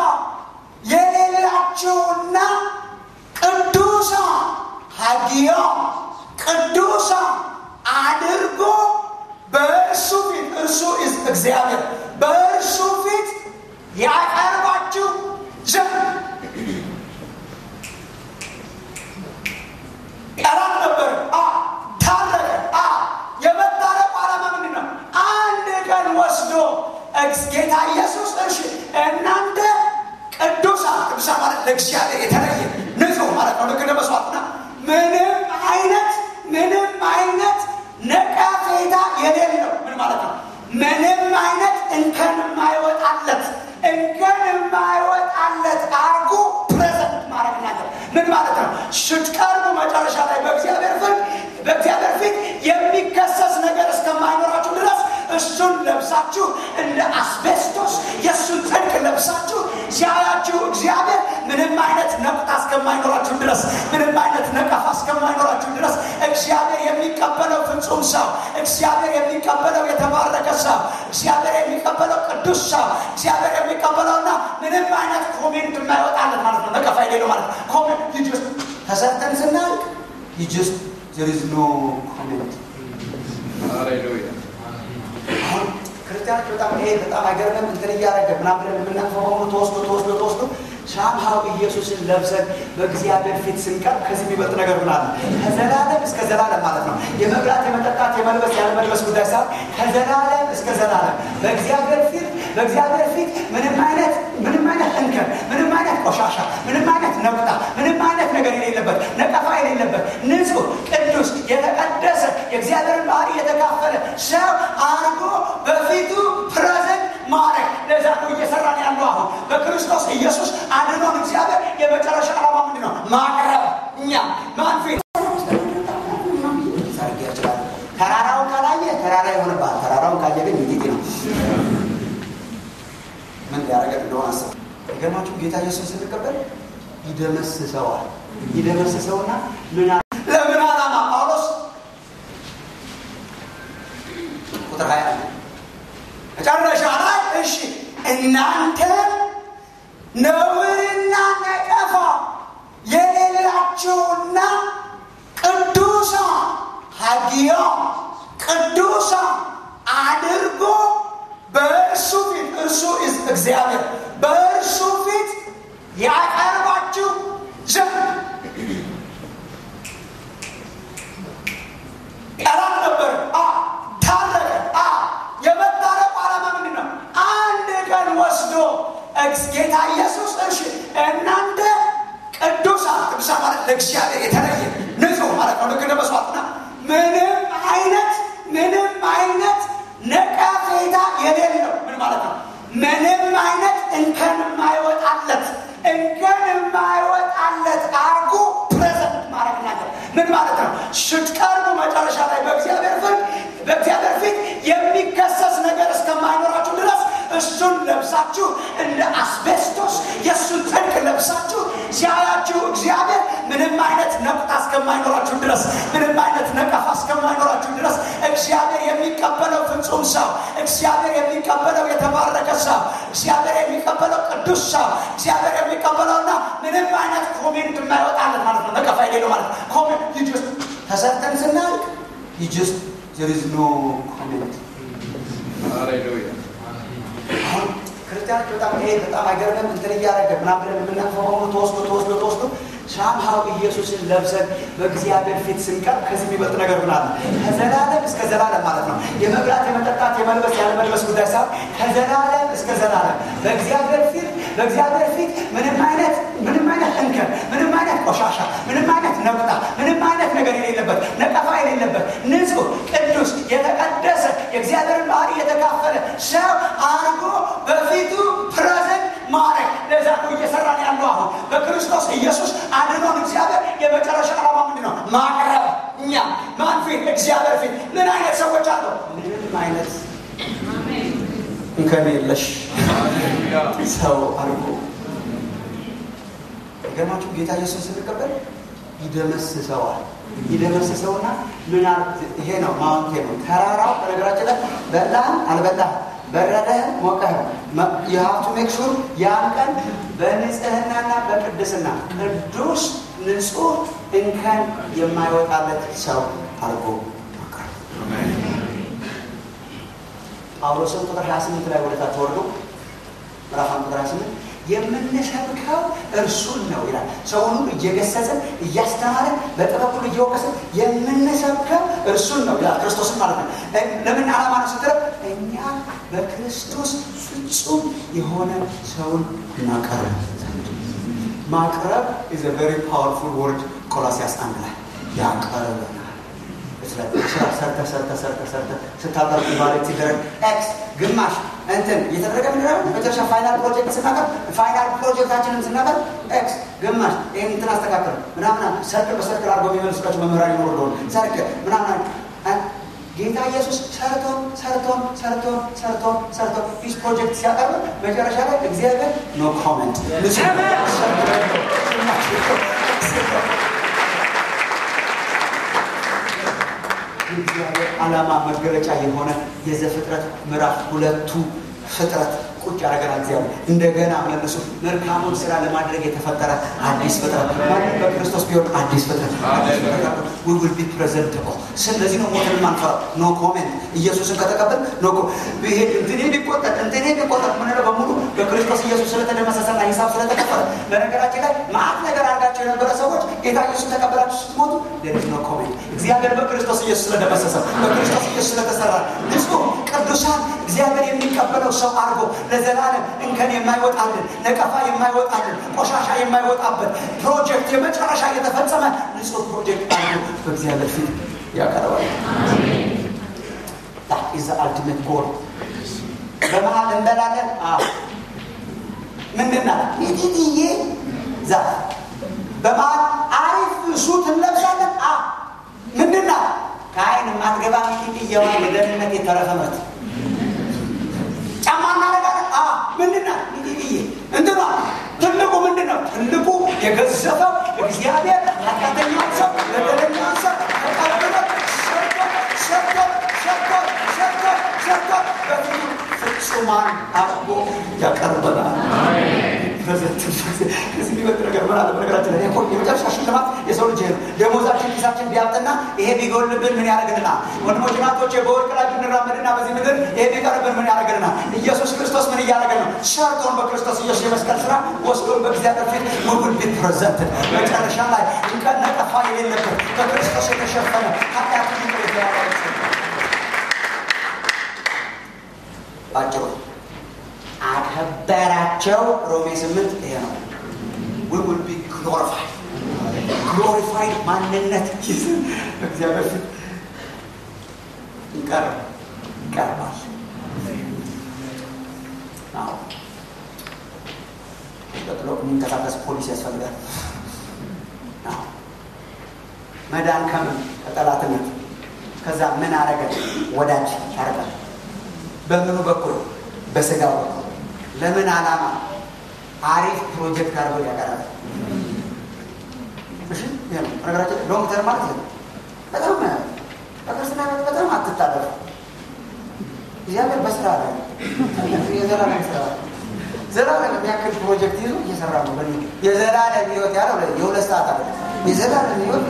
የሌላቸውና ቅዱሳ ሀዲያ ቅዱሳ አድርጎ በእርሱ ፊት እርሱ እግዚአብሔር በእርሱ ፊት ያቀርባችሁ ዘንድ ጠላት ነበር። ታረቀ። የመታረቁ ዓላማ ምንድን ነው? አንድ ቀን ወስዶ ጌታ ኢየሱስ እሺ እናንተ ቅዱሳ ቅዱሳ ማለት ለእግዚአብሔር የተለየ ንጹህ ማለት ነው። ልክ እንደ መስዋዕትና ምንም አይነት ምንም አይነት ነቀፌታ የሌለው ምን ማለት ነው? ምንም አይነት እንከን የማይወጣለት እንከን የማይወጣለት አርጎ ፕሬዘንት ማድረግ ናቸው። ምን ማለት ነው? ስትቀርቡ መጨረሻ ላይ በእግዚአብሔር ፊት በእግዚአብሔር ፊት የሚከሰስ ነገር እስከማይኖራችሁ ድረስ እሱን ለብሳችሁ እንደ አስቤስቶስ የእሱን ጽድቅ ለብሳችሁ ሲያያችሁ እግዚአብሔር ምንም አይነት ነቁጣ እስከማይኖራችሁ ድረስ ምንም አይነት ነቀፋ እስከማይኖራችሁ ድረስ እግዚአብሔር የሚቀበለው ፍጹም ሰው፣ እግዚአብሔር የሚቀበለው የተባረከ ሰው፣ እግዚአብሔር የሚቀበለው ቅዱስ ሰው፣ እግዚአብሔር የሚቀበለውና ምንም አይነት ኮሜንት የማይወጣለት ማለት ነው። ነቀፋ የሌለው ማለት ነው። ኮሜንት ጅስ ተሰርተን ስናልቅ ጅስ there is no comment አሁን ክርስቲያኖች በጣም ይሄ በጣም አይገርምም? እንትን እያደረገ ምናምን ብለን የምናልፈው በሙሉ ተወስዶ ተወስዶ ተወስዶ ሻምሃው ኢየሱስን ለብሰን በእግዚአብሔር ፊት ስንቀር ከዚህ የሚበልጥ ነገር ምን አለ? ከዘላለም እስከ ዘላለም ማለት ነው። የመብላት የመጠጣት የመልበስ ያለመልበስ ጉዳይ ሳይሆን ከዘላለም እስከ ዘላለም በእግዚአብሔር ፊት በእግዚአብሔር ፊት ምንም አይነት ምንም አይነት እንከን ምንም አይነት ቆሻሻ ምንም አይነት ነቁጣ ምንም አይነት ነገር የሌለበት ነቀፋ የሌለበት ንጹህ ቅዱስ የተቀደሰ የእግዚአብሔርን ባህሪ የተካፈለ ሰው አርጎ በፊቱ ፕሬዘንት ማድረግ ለዛ ነው እየሰራን ያለው አሁን በክርስቶስ ኢየሱስ አድኖን እግዚአብሔር የመጨረሻ ዓላማ ምንድን ነው ማቅረብ እኛ ማን ፊት ተራራውን ካላየ ተራራ ይሆንብሃል ተራራውን ካየ ግን ሚጢጢ ነው ምን ሊያደርገን እንደሆነ አስብ የገርማችሁ ጌታ ኢየሱስ ስንቀበል ይደመስሰዋል ይደመስሰውና ምን ለምን ዓላማ ጳውሎስ ቁጥር ሀያ መጨረሻ ላይ እሺ እናንተ ነውርና ነቀፋ የሌላቸውና ቅዱሳ ሀዲያ ቅዱሳ አድርጎ በእርሱ ፊት እርሱ እግዚአብሔር በእርሱ ፊት ያቀርባችሁ ዘንድ ጠላት ነበር። ታረቀ። የመታረቁ ዓላማ ምንድን ነው? አንድ ቀን ወስዶ ጌታ ኢየሱስ እሺ እናንተ ቅዱሳ ቅዱሳ ማለት ለእግዚአብሔር የተለየ ንጹህ ማለት ነው። ልክ እንደ መስዋዕትና ምንም አይነት ምንም አይነት ነቀፌታ የሌለው ምን ማለት ነው? ምንም አይነት እንከን የማይወጣለት እንከን የማይወጣለት አርጎ ፕሬዘንት ማድረግ ናቸው። ምን ማለት ነው? ስትቀርቡ መጨረሻ ላይ በእግዚአብሔር ፊት በእግዚአብሔር ፊት የሚከሰስ ነገር እስከማይኖራችሁ ድረስ እሱን ለብሳችሁ እንደ አስቤስቶስ የእሱን ጽድቅ ለብሳችሁ ሲያያችሁ እግዚአብሔር ምንም አይነት ነቁጣ እስከማይኖራችሁ ድረስ ምንም አይነት ነቀፋ እስከማይኖራችሁ ድረስ እግዚአብሔር የሚቀበለው ፍጹም ሰው እግዚአብሔር የሚቀበለው የተባረከ ሰው እግዚአብሔር የሚቀበለው ቅዱስ ሰው እግዚአብሔር የሚቀበለውና ምንም አይነት ኮሜንት የማይወጣለት ማለት ነው ነቀፋ የሌለው ማለት ነው ኮሜንት ጅስ ተሰርተን ስናልቅ ጅስ there is no comment አሁን ክርስቲያኖች በጣም ይሄ በጣም አይገርምም እንትን እያደረገ ምናምን ብለን የምናልፈው በሙሉ ተወስዶ ተወስዶ ተወስዶ ሳምሃው ኢየሱስን ለብሰን በእግዚአብሔር ፊት ስንቀርብ ከዚህ የሚበልጥ ነገር ምን አለ? ከዘላለም እስከ ዘላለም ማለት ነው። የመብላት የመጠጣት፣ የመልበስ ያለመልበስ ጉዳይ ሳይሆን ከዘላለም እስከ ዘላለም በእግዚአብሔር ፊት በእግዚአብሔር ፊት ምንም አይነት ምንም አይነት እንከን፣ ምንም አይነት ቆሻሻ፣ ምንም አይነት ነቁጣ፣ ምንም አይነት ነገር የሌለበት ነቀፋ የሌለበት ንጹሕ፣ ቅዱስ፣ የተቀደሰ የእግዚአብሔርን ባህሪ የተካፈለ ሰው አርጎ በፊቱ ፕሬዘንት ማድረግ ለዛ ነው እየሰራን ያለው አሁን በክርስቶስ ኢየሱስ አድኖን እግዚአብሔር የመጨረሻ ዓላማ ምንድን ነው? ማቅረብ እኛ ማን ፊት? እግዚአብሔር ፊት። ምን አይነት ሰዎች አሉ? ምንም አይነት እንከን የለሽ ሰው አድርጎ ገማችሁ ጌታ ኢየሱስ ስንቀበል ይደመስሰዋል። ይደመስሰውና ምን ይሄ ነው ማውንቴ ነው ተራራው። በነገራችን ላይ በላህም አልበላህም በረደህም ሞቀህም የሀብቱ ሜክሹር ያን ቀን በንጽህናና በቅድስና ቅዱስ ንጹህ እንከን የማይወጣለት ሰው አድርጎ ማቅረብ። ጳውሎስን ቁጥር 28 ላይ ወደታች ወርዶ ምዕራፍ ቁጥር 28 የምንሰብከው እርሱን ነው ይላል። ሰውን ሁሉ እየገሰጽን እያስተማርን በጥበብ ሁሉ እየወቀስን የምንሰብከው እርሱን ነው ይላል። ክርስቶስን ማለት ነው። ለምን ዓላማ ነው ስትለው እኛ በክርስቶስ ፍጹም የሆነ ሰውን እናቀርብ ዘንድ። ማቅረብ ኢዝ ቨሪ ፓወርፉል ወርድ ቆላሲያስ አንድ ላይ ያቀርበናል። ሰርተ ሰርተ ሰርተ ሰርተ ስታቀርብ ማለት ሲደረግ ኤክስ ግማሽ እንትን እየተደረገ ምንድነው መጨረሻ ፋይናል ፕሮጀክት ስናቀር ፋይናል ፕሮጀክታችንን ስናቀር ኤክስ ግማሽ ይህን እንትን አስተካከል ምናምን ሰርክል በሰርክል አድርጎ የሚመልሱላቸው መምህራን ይኖሩ እንደሆነ ሰርክል ምናምን ጌታ ኢየሱስ ሰርቶን ሰርቶን ሰርቶን ሰርቶን ሰርቶን ፒስ ፕሮጀክት ሲያቀርብ መጨረሻ ላይ እግዚአብሔር ኖ ኮመንት የእግዚአብሔር ዓላማ መገለጫ የሆነ የዘፍጥረት ምዕራፍ ሁለቱ ፍጥረት ቁጭ ያደረገን እግዚአብሔር እንደገና መልሶ መልካሙን ስራ ለማድረግ የተፈጠረ አዲስ ፍጥረት ማንም በክርስቶስ ቢሆን አዲስ ፍጥረት ዊ ዊል ቢ ፕሬዘንተብል ስለዚህ ነው ሞትን ማንፈራ ኖ ኮሜንት ኢየሱስን ከተቀበል ኖ ይሄ እንትኔ ቢቆጠር እንትኔ ቢቆጠር ምንለው በሙሉ በክርስቶስ ኢየሱስ ስለተደመሰሰና ሂሳብ ስለተከፈለ በነገራችን ላይ ማአት ነገር አድርጋቸው የነበረ ሰዎች ጌታ ኢየሱስ ተቀበላችሁ ስትሞቱ ዴር ኢዝ ኖ ኮሜንት እግዚአብሔር በክርስቶስ ኢየሱስ ስለደመሰሰ በክርስቶስ ኢየሱስ ስለተሰራ ንጹህ ቅዱሳን እግዚአብሔር የሚቀበለው ሰው አድርጎ ለዘላለም እንከን የማይወጣልን ነቀፋ የማይወጣልን ቆሻሻ የማይወጣበት ፕሮጀክት የመጨረሻ የተፈጸመ ንጹህ ፕሮጀክት አድርጎ በእግዚአብሔር ፊት ያቀርባል። ኢዝ አልቲሜት ጎል በመሀል እንበላለን። ምንድን ናት? ሚጢጥዬ ዛፍ በመሀል አሪፍ ሱት እንለብሳለን። ምንድን ናት? ከአይን የማትገባ ሚጢጥዬዋ የደህንነት የተረፈ ምርት ጫማ እናደርጋለን። ምንድን ናት? ሚጢጥዬ እንትኗ ትልቁ ምንድን ነው? ትልቁ የገዘፈው እግዚአብሔር ኃጢአተኛውን ሰው በደለኛውን ሰው ተቀብሎ ሰርቶ ሰርቶ ሰርቶ ሰርቶ ሰርቶ በፊቱ ፍጹማን አድርጎ ያቀርበናል። ከዚህ የሚበልጥ ነገር ምን አለ? በነገራችን ላይ የመጨረሻ ሽልማት የሰው ልጅ ነው። ደሞዛችን ኪሳችን ቢያብጥና ይሄ ቢጎልብን ምን ያደርግልናል? ወንድሞች ናቶች፣ በወርቅ ላይ ብንራመድና በዚህ ምድር ይሄ ቢቀርብን ምን ያደርግልናል? ኢየሱስ ክርስቶስ ምን እያደረገ ነው? ሰርቶን በክርስቶስ ኢየሱስ የመስቀል ስራ ወስዶን በእግዚአብሔር ፊት ውብል ቢት ፕሬዘንት መጨረሻ ላይ እንቀን ነቀፋ የሌለበት በክርስቶስ የተሸፈነ ኃጢአት ባጭሩ አከበራቸው። ሮሜ ስምንት ይሄ ነው። we will be glorified glorified ማንነት ይዘን እግዚአብሔር ፊት ይቀርብ ይቀርባል። አዎ ቀጥሎ የሚንቀሳቀስ ፖሊስ ያስፈልጋል። አዎ መዳን ከምን ከጠላትነት ከዛ ምን አረገ ወዳጅ ያደርጋል። በምኑ በኩል በስጋው በኩል ለምን ዓላማ አሪፍ ፕሮጀክት አድርጎ ያቀረበ እሺ ይሄ ነው ነገራችን። ሎንግ ተርም ማለት ይሄ ነው። በጣም በክርስትና ህይወት በጣም አትታለፉ። እግዚአብሔር በስራ ላይ የዘላለም ስራ ዘላለም የሚያክል ፕሮጀክት ይዞ እየሰራ ነው። በ የዘላለም ህይወት ያለው የሁለት ሰዓት አለ የዘላለም ህይወት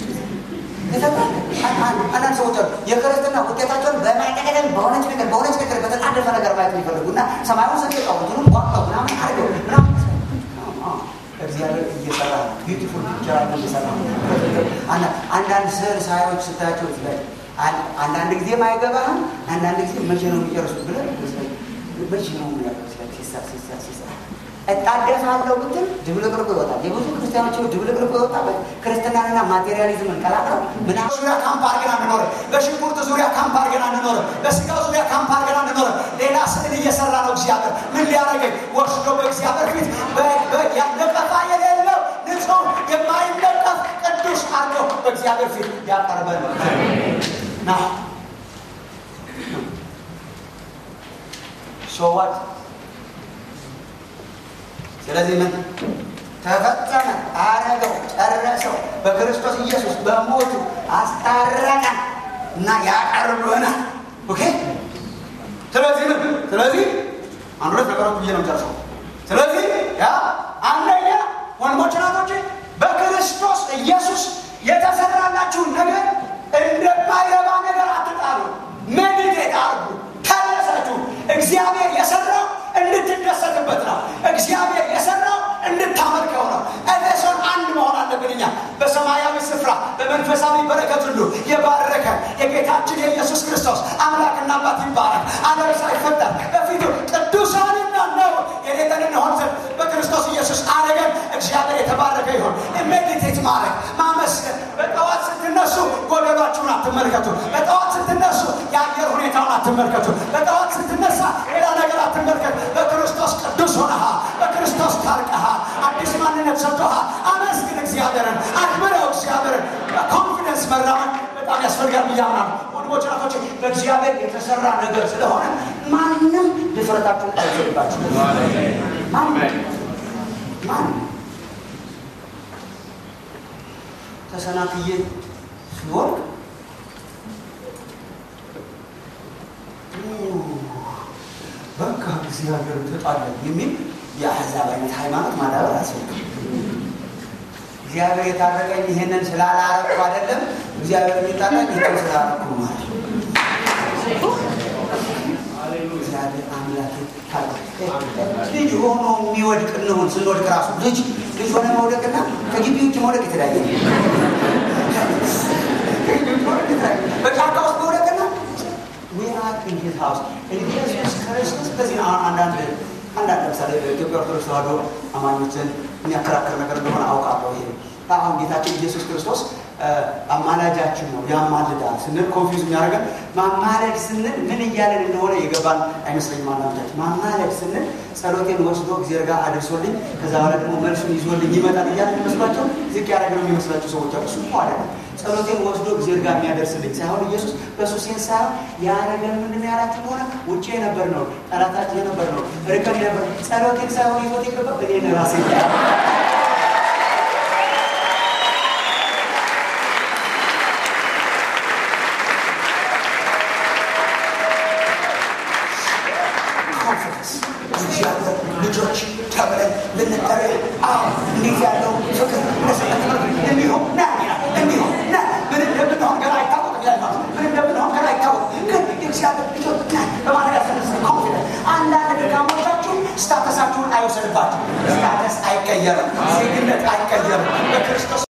አንዳንድ ሰዎች አሉ የክርስትና ውጤታቸውን በማይጠቀደም በሆነች ነገር በሆነች ነገር በተጣደፈ ነገር ማየት የሚፈልጉ እና ሰማዩን ሰንጥቀው እንትኑን ቋቋው ምናምን አድርገው ምናምን እግዚአብሔር እየሰራ ነው። ቢዩቲፉል ፒክቸር አለ እየሰራ ነው። አንዳንድ ስዕል ሳዮች ስታያቸው ላይ አንዳንድ ጊዜ አይገባህም። አንዳንድ ጊዜ መቼ ነው የሚጨርሱት ብለህ መቼ ነው እጣደፋለሁ ብትል ድብልቅልቁ ይወጣል። የብዙ ክርስቲያኖች ድብልቅልቁ የወጣበት ክርስትናንና ማቴሪያሊዝምን ቀላቅለው ምናምን ዙሪያ ካምፕ አድርገን አንኖርም። በሽንኩርት ዙሪያ ካምፕ አድርገን አንኖርም። በስጋው ዙሪያ ካምፕ አድርገን አንኖርም። ሌላ ስዕል እየሰራ ነው እግዚአብሔር። ምን ሊያደርገኝ ወስዶ በእግዚአብሔር ፊት ነቀፋ የሌለው ንጹሕ የማይነቀፍ ቅዱስ አድርገው በእግዚአብሔር ፊት ያቀርበን ና ሶዋት ስለዚህ ምን ተፈጸመ፣ አረገው፣ ጨረሰው። በክርስቶስ ኢየሱስ በሞቱ አስታረቀን እና ያቀርበናል። ኦኬ። ስለዚህ ምን ስለዚህ አንድ ሁለት ነገሮች ብዬ ነው ጨርሰው። ስለዚህ ያ አንደኛ ወንድሞች ናቶች በክርስቶስ ኢየሱስ የተሰራላችሁን ነገር እንደማይረባ ነገር አትጣሉ። ሜዲቴት አርጉ፣ ታነሳችሁ። እግዚአብሔር የሰራው እንድትደሰትበት ነው። እግዚአብሔር የሰራው እንድታመልከው ነው። ኤፌሶን አንድ መሆን አለብን። እኛ በሰማያዊ ስፍራ በመንፈሳዊ በረከት ሁሉ የባረከ የጌታችን የኢየሱስ ክርስቶስ አምላክና አባት ይባረክ። ዓለም ሳይፈጠር በፊቱ ቅዱሳንና ነው የሌለን እንሆን ዘንድ በክርስቶስ ኢየሱስ አደገን። እግዚአብሔር የተባረከ ይሆን። ሜዲቴት ማድረግ ማመስገን። በጠዋት ስትነሱ ጎደሏችሁን አትመልከቱ። በጠዋት ስትነሱ የአየር ሁኔታውን አትመልከቱ። በጠዋት ስትነሳ ሌላ ነገር አትመልከት። በክርስቶስ ቅዱስ ሆነሃል። በክርስቶስ ታርቀሃል። አዲስ ማንነት ሰጥቶሃል። አመስግን እግዚአብሔርን፣ አክብረው እግዚአብሔርን። ኮንፊደንስ መራመድ በጣም ያስፈልጋል ብዬ አምናለሁ። ወንድሞች ናቶች፣ በእግዚአብሔር የተሰራ ነገር ስለሆነ ማንም ድፍረታችሁን አይችልባችሁ። ማንም ማንም ተሰናክዬ ሲወርቅ በቃ እግዚአብሔር ተጣለን የሚል የአሕዛብ አይነት ሃይማኖት ማዳበር አያስፈልግም። እግዚአብሔር የታረቀኝ ይህንን ስላላረኩ አይደለም። እግዚአብሔር የሚጣላኝ ይህን ስላረኩ ማለት ነው። እግዚአብሔር አምላክ ልጅ ሆኖ የሚወድቅ እንሆን ስንወድቅ ራሱ ልጅ ልጅ ሆነ መውደቅና ከግቢ ውጭ መውደቅ የተለያየ በጫካ ውስጥ መውደቅና ዊራት ኢንሂዝ ሃውስ ኢየሱስ ክርስቶስ በዚህ አንዳንድ አንዳንድ ለምሳሌ በኢትዮጵያ ኦርቶዶክስ ተዋሕዶ አማኞችን የሚያከራከር ነገር እንደሆነ አውቃለሁ። ይሄ አሁን ጌታችን ኢየሱስ ክርስቶስ አማላጃችን ነው ያማልዳል ስንል ኮንፊውዝ የሚያደርገን ማማለድ ስንል ምን እያለን እንደሆነ የገባን አይመስለኝም። አንዳንዶቻችን ማማለድ ስንል ጸሎቴን ወስዶ እግዚአብሔር ጋር አድርሶልኝ ከዛ በኋላ ደግሞ መልሱን ይዞልኝ ይመጣል እያለ የሚመስላቸው ዝቅ ያደረገ ነው የሚመስላቸው ሰዎች አሉ። እሱ አይደለም። ጸሎቴን ወስዶ እግዚአብሔር ጋር የሚያደርስልኝ ሳይሆን ኢየሱስ በእሱ ሴንስ ሳይሆን ያደረገን ምንድን ነው ያላችሁ ከሆነ ውጭ የነበር ነው ጠላታችን የነበር ነው ርቀን የነበር ጸሎቴን ሳይሆን ይዞት የገባ እኔን ራሴ ልጆች ተብለን ልንጠራ አሁን እንዴት ያለው ፍቅር እንዲሁም ና እንዲሁም ና ምን እንደምንሆን ገና አይታወቅም። ያለ ምን እንደምንሆን ገና አይታወቅም። ግን የእግዚአብሔር ልጆች ና በማለት ያስነስ ኮንፊደንስ አንዳንድ ድካሞቻችሁ ስታተሳችሁን አይወሰድባችሁ። ስታተስ አይቀየርም። ዜግነት አይቀየርም። በክርስቶስ